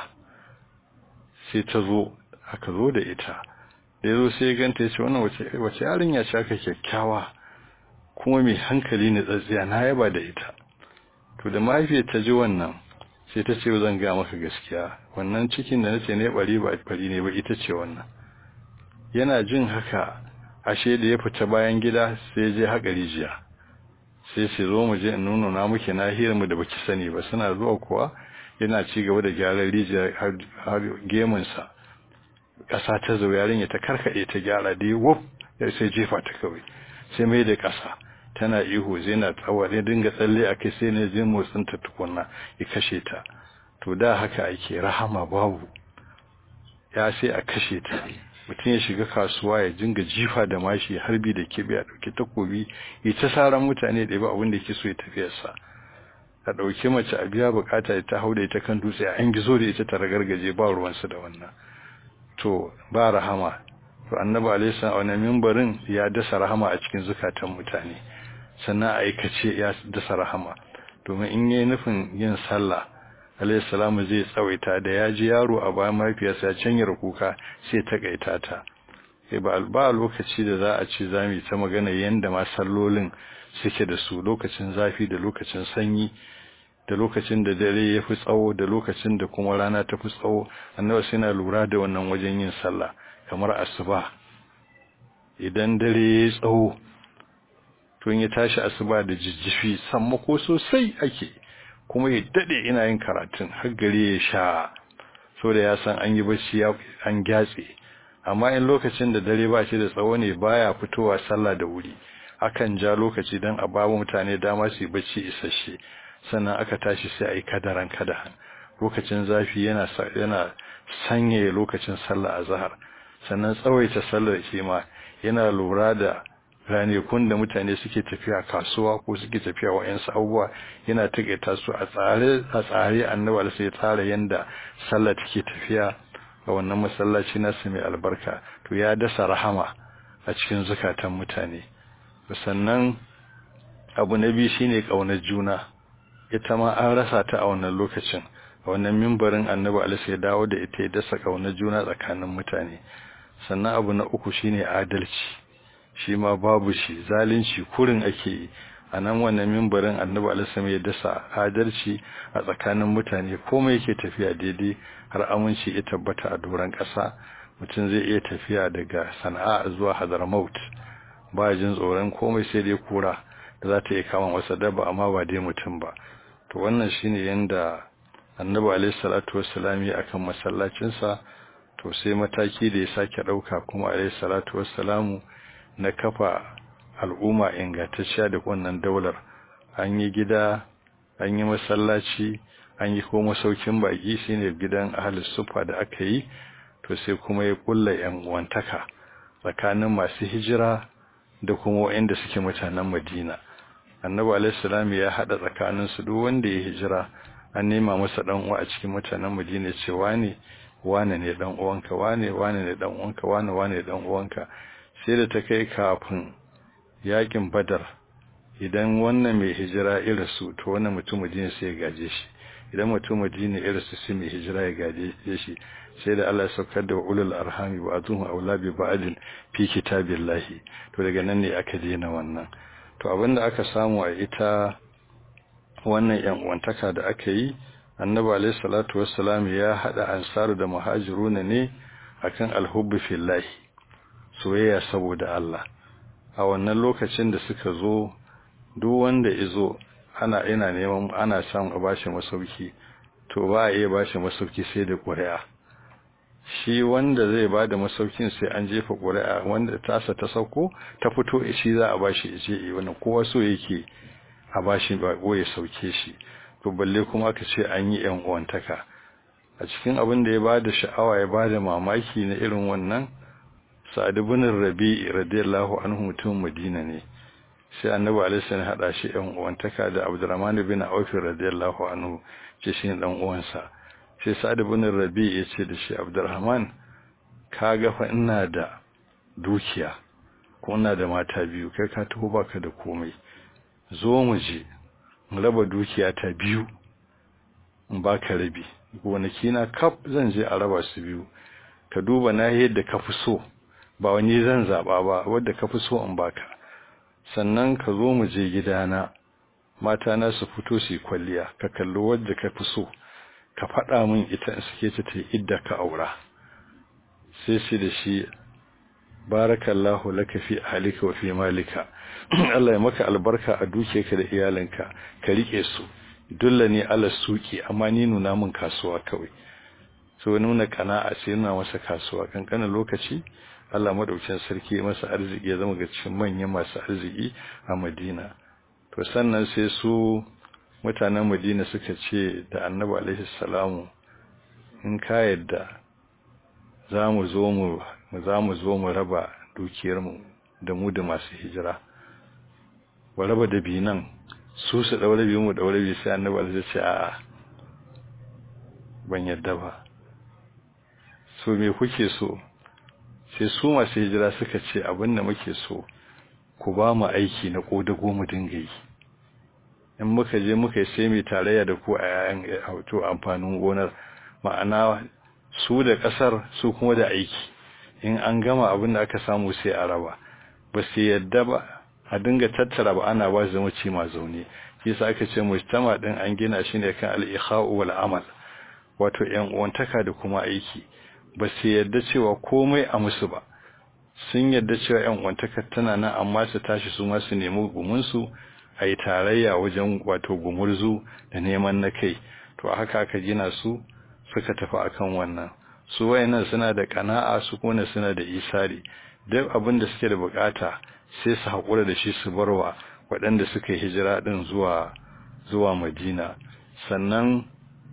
sai ta zo aka zo da ita da yazo sai ganta yace wannan wace wace yarinya ce aka kyakkyawa kuma mai hankali ne tsatsiya na yaba da ita to da mahaifiyar ta ji wannan sai ta ce zan ga maka gaskiya wannan cikin da nace ne bari ba bari ne ba ita ce wannan yana jin haka ashe da ya fita bayan gida sai je haƙa rijiya sai sai zo mu je in nuna na muke nahiyar mu da baki sani ba suna zuwa kuwa yana ci gaba da gyaran rijiya har gemun sa ƙasa ta zo yarinya ta karkade ta gyara da wuf ya sai jefa ta kawai sai mai da ƙasa tana ihu zai na tsawa ne dinga tsalle a kai sai ne zai motsin ta tukunna ya kashe ta to da haka ake rahama babu ya sai a kashe ta mutum ya shiga kasuwa ya jinga jifa da mashi harbi da kibi a ɗauki takobi ya ta saran mutane da ba abin da yake so ya tafiyarsa a ɗauki mace a biya bukata ta hau da ita kan dutse an gizo da ita ta ragargaje ba ruwansu da wannan to ba rahama to annabi alaihi salam wannan mimbarin ya dasa rahama a cikin zukatan mutane sannan aikace ya dasa rahama domin in yayi nufin yin sallah alayhi salamu zai tsawaita da ya ji yaro a bayan mahaifiyarsa ya canyar kuka sai ta kaita ta sai ba ba lokaci da za a ce za mu ta magana yanda ma sallolin suke da su lokacin zafi da lokacin sanyi da lokacin da dare ya fi tsawo da lokacin da kuma rana ta fi tsawo annabi sai na lura da wannan wajen yin sallah kamar asuba idan dare ya tsawo to in ya tashi asuba da jijjifi sammako sosai ake kuma ya dade ina yin karatun har gare ya sha so da ya san an yi bacci an gyatse amma in lokacin da dare ba shi da tsawo ne baya fitowa sallah da wuri akan ja lokaci dan a babu mutane dama su yi bacci isasshe sannan aka tashi sai a yi kadaran kadahan lokacin zafi yana yana sanyaya lokacin sallah azhar sannan tsawaita sallar shi ma yana lura da ranakun da mutane suke tafiya kasuwa ko suke tafiya wa'yansu abubuwa yana taƙaita su a tsare a tsare annabi sai tsara yanda sallah take tafiya a wannan masallaci nasu mai albarka to ya dasa rahama a cikin zukatan mutane sannan abu na biyu shine kaunar juna ita ma an rasa ta a wannan lokacin a wannan mimbarin annabi alaihi ya dawo da ita ya dasa kaunar juna tsakanin mutane sannan abu na uku shine adalci shi ma babu shi zalunci kurin ake yi a nan wannan mimbarin annabi alaihi ya dasa adalci a tsakanin mutane komai yake tafiya daidai har aminci ya tabbata a doron ƙasa mutum zai iya tafiya daga sana'a zuwa hadramaut ba jin tsoron komai sai dai kura da za ta iya kama masa dabba amma ba dai mutum ba to wannan shine yanda annabi alaihi salatu wassalam ya akan masallacinsa to sai mataki da ya sake dauka kuma alaihi salatu wassalamu na kafa al'umma ingantacciya da wannan daular an yi gida an yi masallaci an yi kuma masaukin baki shine gidan ahlus sufa da aka yi to sai kuma ya kulla yan uwantaka tsakanin masu hijira da kuma waɗanda suke mutanen Madina annabi alaihi salam ya hada tsakanin su duk wanda ya hijira an nema masa dan uwa a cikin mutanen Madina ce wane wane ne dan uwanka wane wane ne dan uwanka wane wane dan uwanka sai da ta kai kafin yakin Badar idan wannan mai hijira irasu to wannan mutum Madina sai ya gaje shi idan mutum Madina irasu sai mai hijira ya gaje shi sai da Allah ya saukar da ulul arhami wa azuhu aula bi ba'din fi kitabillahi to daga nan ne aka daina wannan to abinda aka samu a ita wannan yan uwantaka da aka yi annabi alayhi salatu wassalam ya hada ansaru da muhajiruna ne akan alhubbi fillahi soyayya saboda Allah a wannan lokacin da suka zo duk wanda izo ana ina neman ana samun a bashi masauki to ba a iya bashi masauki sai da ƙuri'a shi wanda zai ba da masaukin sai an jefa ƙuri'a wanda tasa ta sauko ta fito shi za a bashi je wannan kowa so yake a bashi ba ya sauke shi to balle kuma aka ce an yi yan uwantaka a cikin abin da ya bada sha'awa ya bada mamaki na irin wannan Sa'ad ibn Rabi'i radiyallahu anhu mutum Madina ne sai Annabi alaihi salam hada shi yan uwantaka da Abdurrahman ibn Auf radiyallahu anhu ce shi dan uwansa sai Sa'ad ibn Rabi'i ya ce da shi Abdurrahman kaga fa ina da dukiya ko ina da mata biyu kai ka taho baka da komai zo mu je mu raba dukiya ta biyu in baka rabi gonaki na kaf zan je a raba su biyu ka duba na yadda ka fi so ba wani zan zaba ba wanda ka fi so in baka sannan ka zo mu je gidana mata na su fito su kwalliya ka kalli wadda ka fi so ka faɗa min ita in suke ta ta idda ka aura sai shi da shi barakallahu laka fi ahlika wa fi malika Allah ya maka albarka a dukiyarka da iyalinka ka rike su dulla ne ala suki amma ni nuna min kasuwa kawai so nuna kana'a sai nuna masa kasuwa kankanin lokaci Allah madaukakin sarki masa arziki ya zama ga cikin manyan masu arziki a Madina to sannan sai su mutanen Madina suka ce da Annabi alaihi salamu in ka yadda za mu zo mu za mu zo mu raba dukiyarmu da mu da masu hijira wa raba da binan su su daure biyu mu daure biyu sai annabi Allah ya ce a'a ban yadda ba so me kuke so sai su masu hijira suka ce abin da muke so ku ba mu aiki na kodago mu dinga yi in muka je muka yi sai mai tarayya da ku a yayan auto amfanin gonar ma'ana su da kasar su kuma da aiki in an gama abin da aka samu sai a raba ba su yadda ba a dinga tattara ba ana ba zama ci ma zaune shi yasa aka ce mujtama din an gina shi ne kan al-ikha'u wal amal wato yan uwantaka da kuma aiki ba su yadda cewa komai a musu ba sun yadda cewa yan uwantaka tana nan amma su tashi su ma su nemi gumin su a yi tarayya wajen wato gumurzu da neman na kai to haka aka gina su suka tafi akan wannan su wayannan suna da kana'a su kuma suna da isari duk abin da suke da bukata sai su haƙura da shi su barwa waɗanda suka yi hijira ɗin zuwa zuwa Madina sannan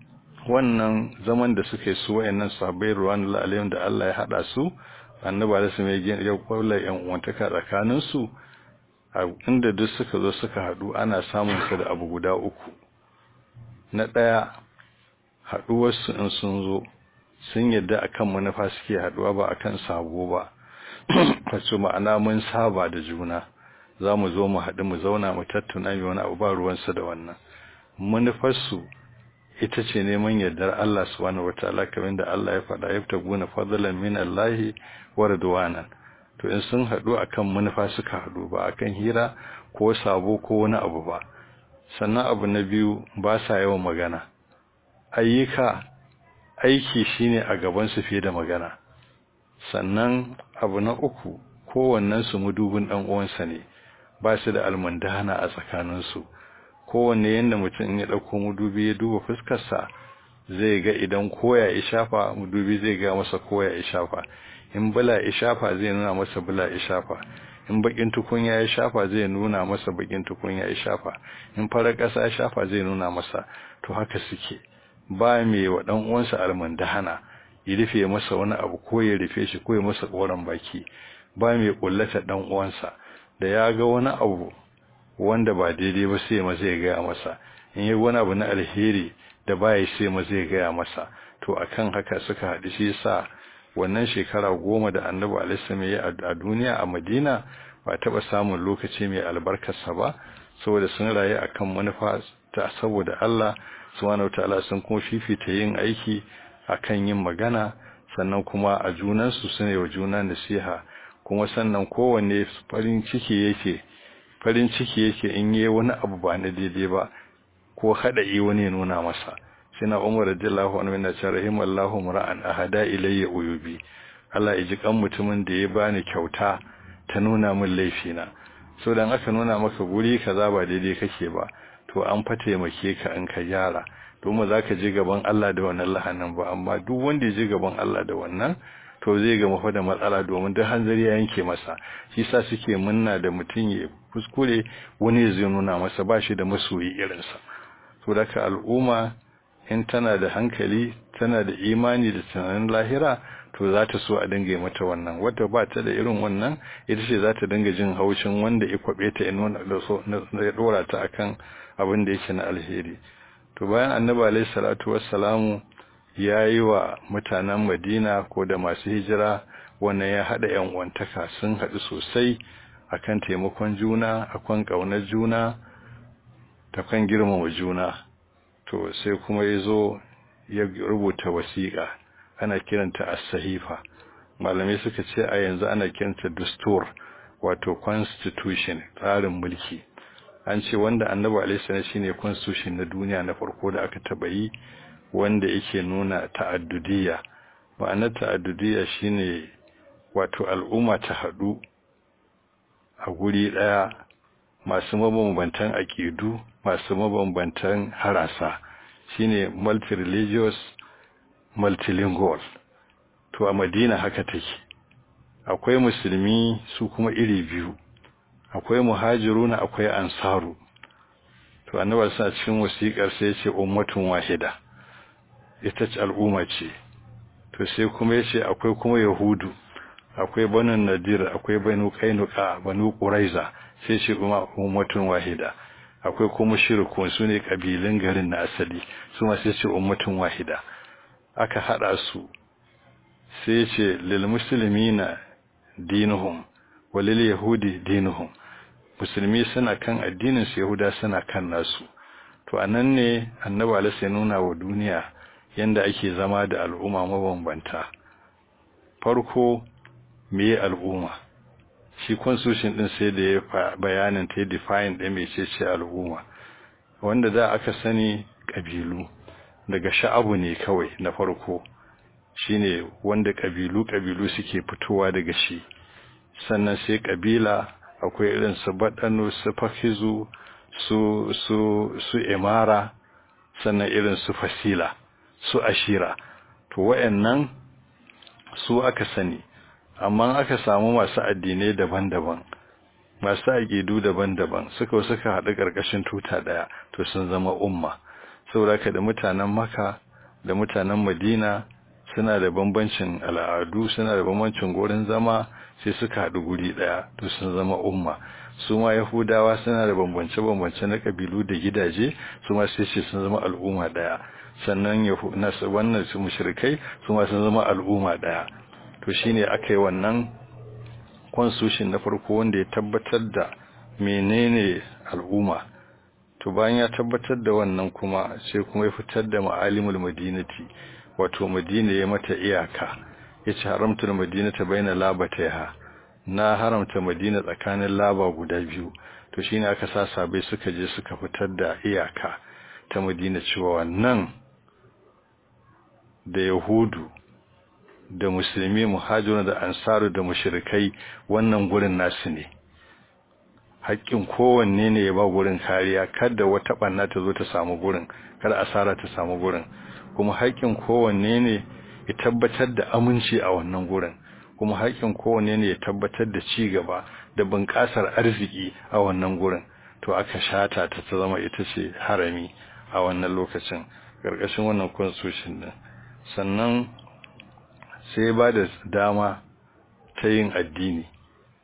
wannan zaman da suka yi su wayannan sahabbai ruwan alayhim da Allah ya hada su annabi da su mai ya kwalla yan uwantaka tsakanin su inda duk suka zo suka hadu ana samun su da abu guda uku na daya haduwar su in sun zo sun yadda akan manufa suke haduwa ba akan sabo ba wato ma'ana mun saba da juna za mu zo mu haɗu mu zauna mu tattuna mai wani abu ba ruwansu da wannan manufarsu ita ce neman yardar Allah subhanahu wataala kamar da Allah ya faɗa yabtaguna fadlan min Allah wa ridwanan to in sun haɗu akan manufa suka haɗu ba akan hira ko sabo ko wani abu ba sannan abu na biyu ba sa yawan magana ayyuka aiki shine a gaban su fiye da magana sannan abu na uku kowannen su mudubin dan uwansa ne ba su da almundana a tsakaninsu kowanne yanda mutum ya dauko mudubi ya duba fuskarsa zai ga idan koya ya shafa mudubi zai ga masa koya ya shafa in bula ya shafa zai nuna masa bula ya shafa in bakin tukunya ya shafa zai nuna masa bakin tukunya ya shafa in farar ƙasa ya shafa zai nuna masa to haka suke ba mai wa dan uwansa almundana ya rufe masa wani abu ko ya rufe shi ko ya masa koran baki ba mai kullata dan uwansa da ya ga wani abu wanda ba daidai ba sai ma zai gaya masa in yi wani abu na alheri da baya sai ma zai gaya masa to akan haka suka haɗu shi yasa wannan shekara goma da annabi alaihi ya a duniya a madina ba taɓa samun lokaci mai albarkarsa ba saboda sun rayu akan manufa ta saboda Allah subhanahu wataala sun kuma fifita yin aiki akan yin magana sannan kuma a junansu su ne wa juna nasiha kuma sannan kowanne farin ciki yake farin ciki yake in yi wani abu ba na daidai ba ko hada yi wani nuna masa sina umar radiyallahu anhu yana cewa rahimallahu mura'an ahada ilayya uyubi Allah ya ji kan mutumin da ya bani kyauta ta nuna min laifina so dan aka nuna maka guri kaza ba daidai kake ba to an fa taimake ka in ka gyara domin za ka je gaban Allah da wannan lahanin ba amma duk wanda ya je gaban Allah da wannan to zai ga mafa da matsala domin duk hanzari ya yanke masa shi sa suke munna da mutum ya kuskure wani zai nuna masa ba shi da masoyi irinsa to daga al'umma in tana da hankali tana da imani da tunanin lahira to za ta so a dinga mata wannan wadda ba ta da irin wannan ita ce za ta dinga jin haushin wanda ya kwabe ta ya nuna da ya dora ta akan abin da yake na alheri to bayan annabi alayhi salatu wassalamu ya yi wa mutanen madina ko da masu hijira wannan ya haɗa yan uwantaka sun haɗu sosai akan taimakon juna akan ƙaunar juna ta kan girmama juna to sai kuma ya zo ya rubuta wasiƙa ana kiranta as-sahifa malamai suka ce a yanzu ana kiranta dustur wato constitution tsarin mulki an ce wanda annabi alaihi shine constitution na duniya na farko da aka taba yi wanda yake nuna ta'addudiyya ma'anar ta'addudiyya shine wato al'umma ta hadu a guri daya masu mabambantan aqidu masu mabambantan harasa shine multi-religious multilingual to a Madina haka take akwai musulmi su kuma iri biyu akwai muhajiruna akwai ansaru to annabi sa cikin wasiƙar sai ya ce ummatun wahida ita ce al'umma ce to sai kuma ya ce akwai kuma yahudu akwai banu nadir akwai banu kainuka banu quraiza sai ce kuma ummatun wahida akwai kuma shirkun su ne kabilan garin na asali su ma sai ce ummatun wahida aka hada su sai ce lil muslimina dinuhum walil yahudi dinuhum musulmi suna kan addinin su yahuda suna kan nasu to anan ne annabi alaihi nuna wa duniya yanda ake zama da al'umma mabambanta farko meye al'umma shi constitution din sai da ya bayanin ta define din mecece al'umma wanda da aka sani kabilu daga sha'abu ne kawai na farko shine wanda kabilu kabilu suke fitowa daga shi sannan sai kabila akwai irin su badano su fakizu su su su imara sannan irin su fasila su ashira to wayannan su aka sani amma aka samu masu addinai daban-daban masu aƙidu daban-daban suka suka haɗu ƙarƙashin tuta ɗaya to sun zama umma saboda ka da mutanen maka da mutanen madina suna da bambancin al'adu suna da bambancin gurin zama sai suka haɗu guri ɗaya to sun zama umma su ma yahudawa suna da bambance-bambance na ƙabilu da gidaje su ma sai ce sun zama al'umma ɗaya sannan wannan su mushrikai su ma sun zama al'umma ɗaya to shine aka yi wannan constitution na farko wanda ya tabbatar da menene al'umma to bayan ya tabbatar da wannan kuma sai kuma ya fitar da ma'alimul madinati wato madina ya mata iyaka yace haramtul madinata baina labataiha na haramta madina tsakanin laba guda biyu to shine aka sa sabai suka je suka fitar da iyaka ta madina cewa wannan da yahudu da musulmi muhajirun da ansaru da mushrikai wannan gurin nasu ne haƙƙin kowanne ne ya ba gurin kariya kada wata ɓanna ta zo ta samu gurin kada asara ta samu gurin kuma haƙƙin kowanne ne ya tabbatar da aminci a wannan gurin kuma haƙƙin kowanne ne ya tabbatar da ci gaba da bunƙasar arziki a wannan gurin to aka shata ta ta zama ita ce harami a wannan lokacin ƙarƙashin wannan constitution din sannan sai ba da dama ta yin addini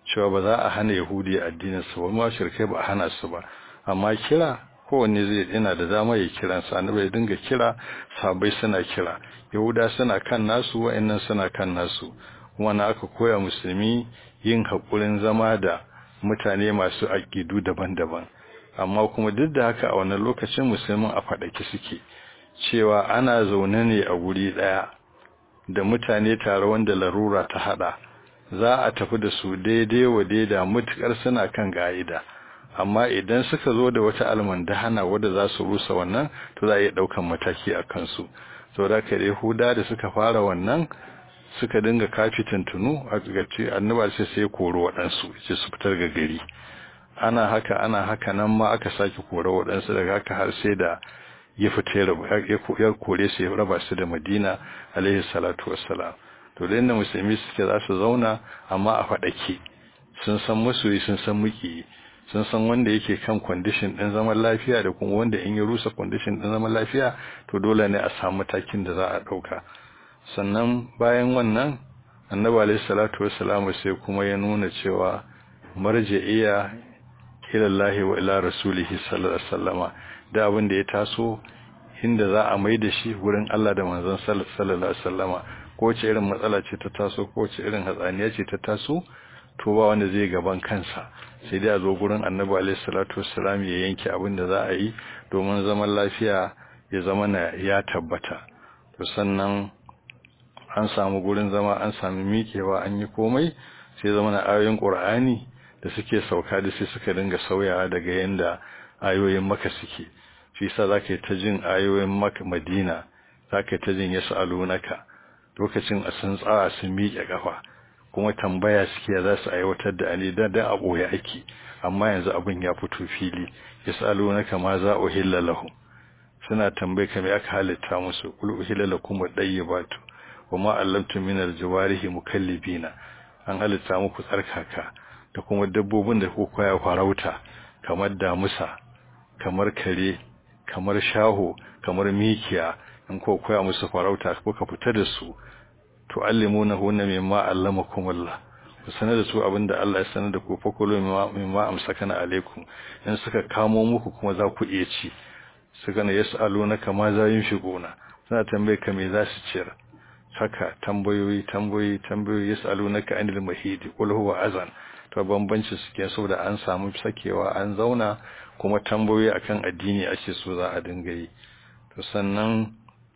cewa ba za a hana yahudi addinin su ba ma shirkai ba a hana su ba amma kira kowanne zai yana da dama ya kiran sa annabi ya dinga kira sabai suna kira yahuda suna kan nasu wa'annan suna kan nasu kuma na aka koya musulmi yin hakurin zama da mutane masu aƙidu daban-daban amma kuma duk da haka a wannan lokacin musulmin a faɗaki suke cewa ana zaune ne a guri ɗaya da mutane tare wanda larura ta haɗa za a tafi da su daidai wa daida mutukar suna kan ga'ida amma idan suka zo da wata almandahana wadda za su rusa wannan to za a iya ɗaukan mataki a kansu saboda ka yahuda da suka fara wannan suka dinga kafi tuntunu a gaci annaba sai sai koro waɗansu ce su fitar ga gari ana haka ana haka nan ma aka sake koro waɗansu daga haka har sai da ya fita ya kore su ya raba su da madina alaihi salatu wassalam to da inda musulmi suke za su zauna amma a faɗake sun san masoyi sun san muki sun san wanda yake kan kwandishin ɗin zaman lafiya da kuma wanda in ya rusa kwandishin ɗin zaman lafiya to dole ne a samu matakin da za a ɗauka sannan bayan wannan annabi alaihi salatu wassalam sai kuma ya nuna cewa marji'iya ila Allah wa ila rasulihi sallallahu alaihi wasallama da abin da ya taso inda za a mai da shi wurin Allah da manzon sallallahu alaihi wasallama ko ce irin matsala ce ta taso ko ce irin hatsaniya ce ta taso to ba wanda zai gaban kansa sai dai a zo gurin annabi alaihi salatu wassalam ya yanke abin da za a yi domin zaman lafiya ya zama na ya tabbata to sannan an samu gurin zama an sami miƙewa an yi komai sai zama na ayoyin ƙur'ani da suke sauka da sai suka dinga sauyawa daga yanda ayoyin maka suke shi yasa zaka yi ta jin ayoyin maka madina zaka yi ta jin yasu alunaka lokacin a sun tsaya sun miƙe kafa kuma tambaya suke za su aiwatar da ani da da a boye ake amma yanzu abin ya fito fili yasu alunaka ma za uhilla lahum suna tambaye ka me aka halitta musu kul uhilla lakum dayyibatu wama allamtum min aljawarihi mukallibina an halitta muku tsarkaka da kuma dabbobin da kuka koya farauta kamar damusa kamar kare kamar shaho kamar mikiya in ko koya musu farauta kuka fita da su to allimuna hunna mimma allamakum Allah ku sanar da su abinda Allah ya sanar da ku fa kullu mimma amsakana alaikum in suka kamo muku kuma za ku iya ci suka ne yasaluna kama za yin shigona suna tambaye ka me za su ciyar haka tambayoyi tambayoyi tambayoyi yasalunaka anil mahidi qul huwa azan to bambanci suke so da an samu sakewa an zauna kuma tambayoyi akan addini ake so za a dinga yi to sannan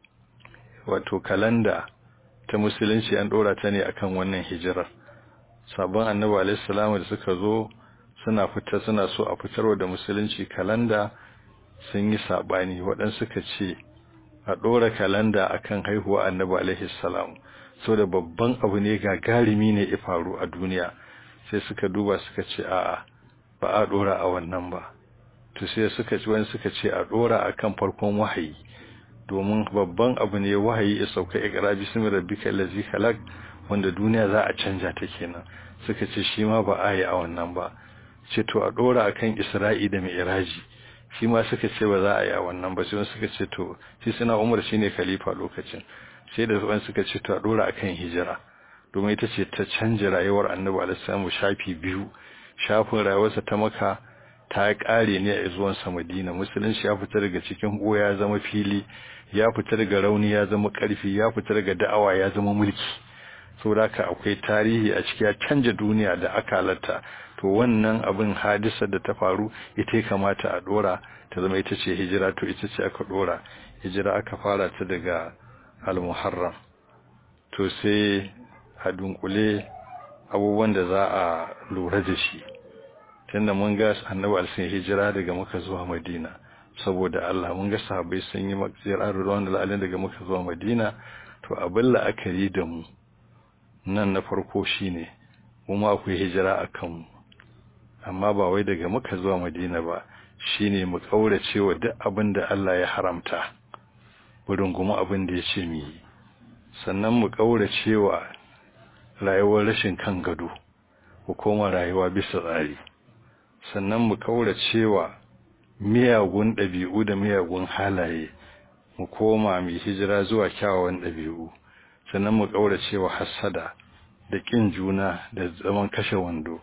wato kalanda ta musulunci an dora ta ne akan wannan hijirar sabon annabi alaihi salamu da suka zo suna fita suna so a fitarwa da musulunci kalanda sun yi sabani waɗansu suka ce a ɗora kalanda akan haihuwa annabi alaihi salam so da babban abu ne gagarumi ne ya faru a duniya sai suka duba suka ce a'a ba a ɗora a wannan ba to sai suka ci wani suka ce a ɗora akan farkon wahayi domin babban abu ne wahayi ya sauka iqra bismi rabbika allazi khalaq wanda duniya za a canja ta kenan suka ce shi ma ba a yi a wannan ba ce to a ɗora akan isra'i da mi'raji shi ma suka ce ba za a yi a wannan ba sai suka ce to shi suna umar shine khalifa lokacin sai da wani suka ce to a dora akan hijira domin ita ce ta canja rayuwar annabi alaihi shafi biyu shafin rayuwarsa ta maka ta kare ne a zuwan sa madina musulunci ya fita daga cikin goya ya zama fili ya fita daga rauni ya zama karfi ya fita daga da'awa ya zama mulki saboda haka akwai tarihi a ciki ya canja duniya da aka halatta to wannan abin hadisar da ta faru ita ya kamata a dora ta zama ita ce hijira to ita ce aka dora hijira aka fara ta daga al-muharram to sai a dunkule abubuwan da za a lura da shi tunda mun ga annabi alsin hijira daga muka zuwa madina saboda Allah mun ga sahabbai sun yi makjira ruwan da daga muka zuwa madina to abin la'akari da mu nan na farko shine kuma akwai hijira a kanmu amma ba wai daga muka zuwa madina ba shine mu kaurace wa duk abin da Allah ya haramta wurin kuma abin da ya ce mu yi sannan mu kaurace wa rayuwar rashin kan gado ko koma rayuwa bisa tsari sannan mu kaurace wa miyagun ɗabi'u da miyagun halaye mu koma mai hijira zuwa kyawawan ɗabi'u sannan mu kaurace wa hassada da ƙin juna da zaman kashe wando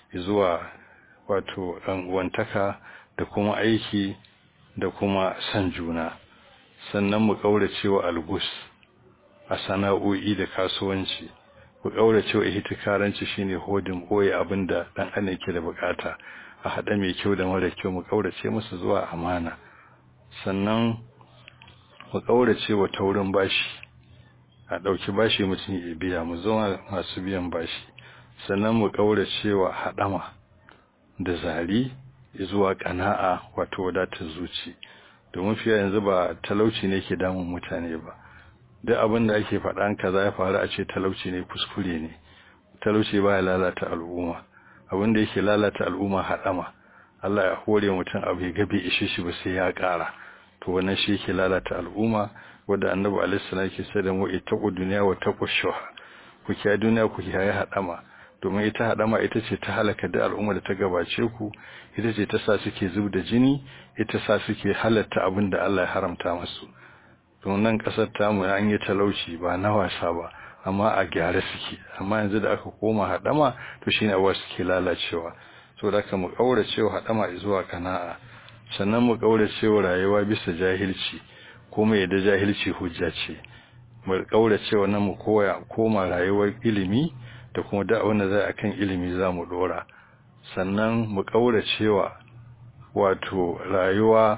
zuwa wato wantaka da kuma aiki da kuma san juna sannan mu kaurace wa algus a sana'o'i da kasuwanci mu kaurace wa ihtikaranci shine hodin boye abinda dan adam ke da bukata a hada mai kyau da mara kyau mu kaurace musu zuwa amana sannan mu kaurace wa taurin bashi a dauki bashi mutum ya biya mu zama masu biyan bashi sannan mu kaurace wa hadama da zari zuwa kana'a wato wadatar zuci domin fiye yanzu ba talauci ne ke damun mutane ba duk abin da ake faɗan kaza ya faru a ce talauci ne kuskure ne talauci ba ya lalata al'umma abin da yake lalata al'umma haɗama Allah ya hore mutum abu ya gabe ishe shi ba sai ya ƙara to wannan shi yake lalata al'umma wanda annabi alaihi salam yake sai da mu ittaqu dunya wa taqu shuha ku kiyaye duniya ku kiyaye haɗama domin ita haɗama ita ce ta halaka da al'umma da ta gabace ku ita ce ta sa suke zub da jini ita sa suke halatta abin da Allah ya haramta musu don nan kasar tamu an yi talauci ba na wasa ba amma a gyara suke amma yanzu da aka koma haɗama to shine abuwa suke lalacewa so da mu kaurace wa haɗama zuwa kana'a sannan mu kaurace wa rayuwa bisa jahilci kuma yadda jahilci hujja ce mu kaurace wa nan mu koya koma rayuwar ilimi da kuma da wanda zai akan ilimi za mu dora sannan mu kaurace wa wato rayuwa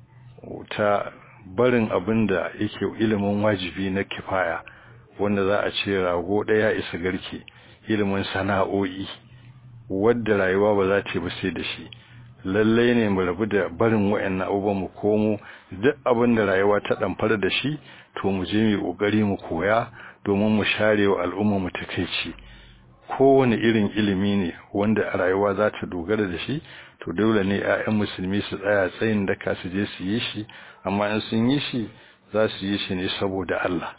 ta barin abin da yake ilimin wajibi na kifaya wanda za a ce rago ɗaya isa garke ilimin sana'o'i wadda rayuwa ba za ta ba sai da shi lallai ne mu rabu da barin wayannan abubuwan mu komo duk abin da rayuwa ta damfar da shi to mu je mu kokari mu koya domin mu share wa al'umma mu takeici kowane irin ilimi ne wanda a rayuwa za ta dogara da shi to dole ne 'ya'yan musulmi su tsaya tsayin daka su je su yi shi amma in sun yi shi za su yi shi ne saboda Allah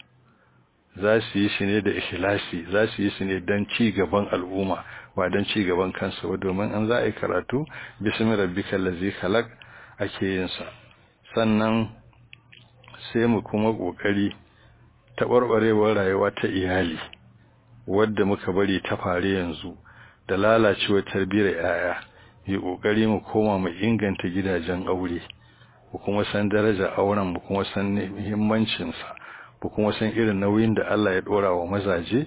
za su yi shi ne da ikhlasi za su yi shi ne don ci gaban al'umma ba don ci gaban kansa ba domin an za a yi karatu bismi rabbikal ladzi khalaq ake yin sa sannan sai mu kuma kokari taɓarɓarewar rayuwa ta iyali wadda muka bari ta fare yanzu da lalacewar tarbiyyar yaya yi kokari mu koma mu inganta gidajen aure mu kuma san darajar auren mu kuma san muhimmancin sa mu kuma san irin nauyin da Allah ya dora wa mazaje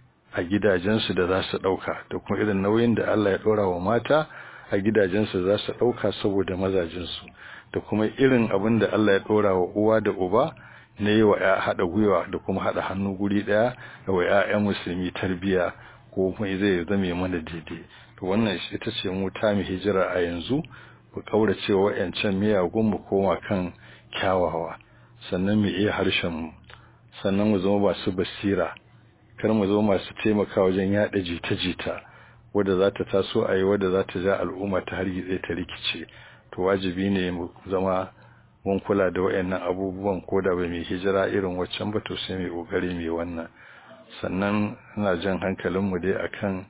a gidajensu da za su dauka da kuma irin nauyin da Allah ya dora wa mata a gidajensu za su dauka saboda mazajinsu da kuma irin abin da Allah ya dora wa uwa da uba na yi wa ya haɗa gwiwa da kuma haɗa hannu guri ɗaya da wa ‘ya'yan musulmi tarbiya ko kuma zai zame mana daidai to wannan ita ce mu ta mu hijira a yanzu mu kaurace wa ƴancan miyagun mu koma kan kyawawa sannan mu iya harshen mu sannan mu zama masu basira kar mu zama masu taimaka wajen yaɗa jita-jita wadda za ta taso a yi wadda za ta ja al'umma ta hargitse ta rikice to wajibi ne mu zama mun kula da wayannan abubuwan ko da ba mai hijira irin waccan ba to sai mai kokari mai wannan sannan ina jan hankalin mu dai akan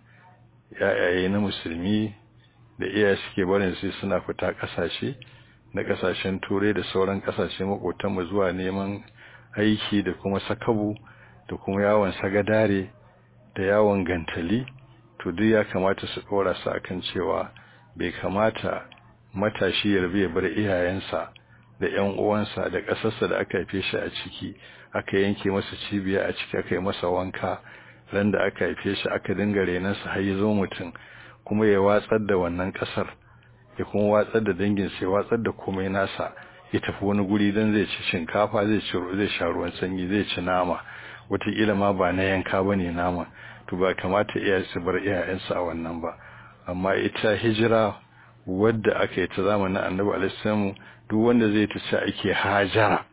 yayaye na musulmi da iyaye suke barin sai suna fita kasashe na kasashen turai da sauran kasashe makotan mu zuwa neman aiki da kuma sakabu da kuma yawon sagadare da yawon gantali to duk ya kamata su dora su akan cewa bai kamata matashi ya rabu ya bar iyayensa da ƴan uwansa da ƙasarsa da aka haife shi a ciki aka yanke masa cibiya a ciki aka yi masa wanka ran da aka haife shi aka dinga renansa har ya zo mutum kuma ya watsar da wannan ƙasar ya kuma watsar da dangin sai watsar da komai nasa ya tafi wani guri dan zai ci shinkafa zai ci zai sha ruwan sanyi zai ci nama wataƙila ma ba na yanka bane nama to ba kamata iyaye su bar iyayensu a wannan ba amma ita hijira wadda aka yi ta zamanin annabi alaihi duk wanda zai ta ce ake hajara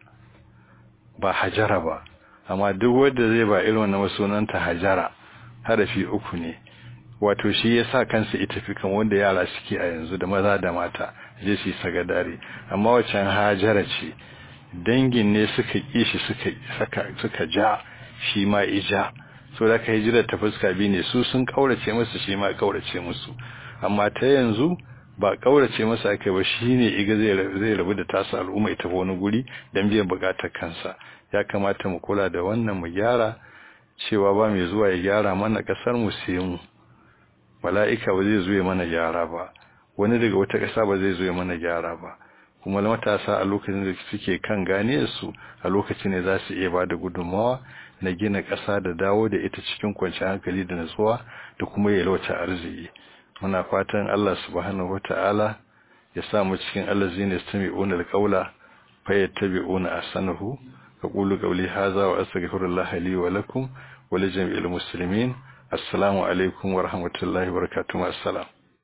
ba hajara ba amma duk wanda zai ba irin wannan sunanta hajara harafi uku ne wato shi ya sa kansa ita fi kan wanda yara suke a yanzu da maza da mata je su yi sagadare amma wacan hajara ce dangin ne suka ƙi shi suka suka ja shi ma ija so da ka hijira ta fuska biyu ne su sun kaurace musu shi ma kaurace musu amma ta yanzu ba kaurace masa aka ba shine iga zai rabu da tasa al'umma ita wani guri dan biyan bukatar kansa ya kamata mu kula da wannan mu gyara cewa ba mai zuwa ya gyara mana kasar mu sai mu mala'ika ba zai zo ya mana gyara ba wani daga wata ƙasa ba zai zo ya mana gyara ba kuma matasa a lokacin da suke kan ganiyarsu a lokacin ne za su iya ba da gudunmawa na gina ƙasa da dawo da ita cikin kwanciyar hankali da natsuwa da kuma yalwata arziki muna fatan Allah subhanahu wata'ala ya sa mu cikin allazina yastami'una alqawla fayattabi'una ahsanahu aqulu qawli hadha wa astaghfirullaha li wa lakum wa li jami'il muslimin assalamu alaikum wa rahmatullahi wa barakatuh assalam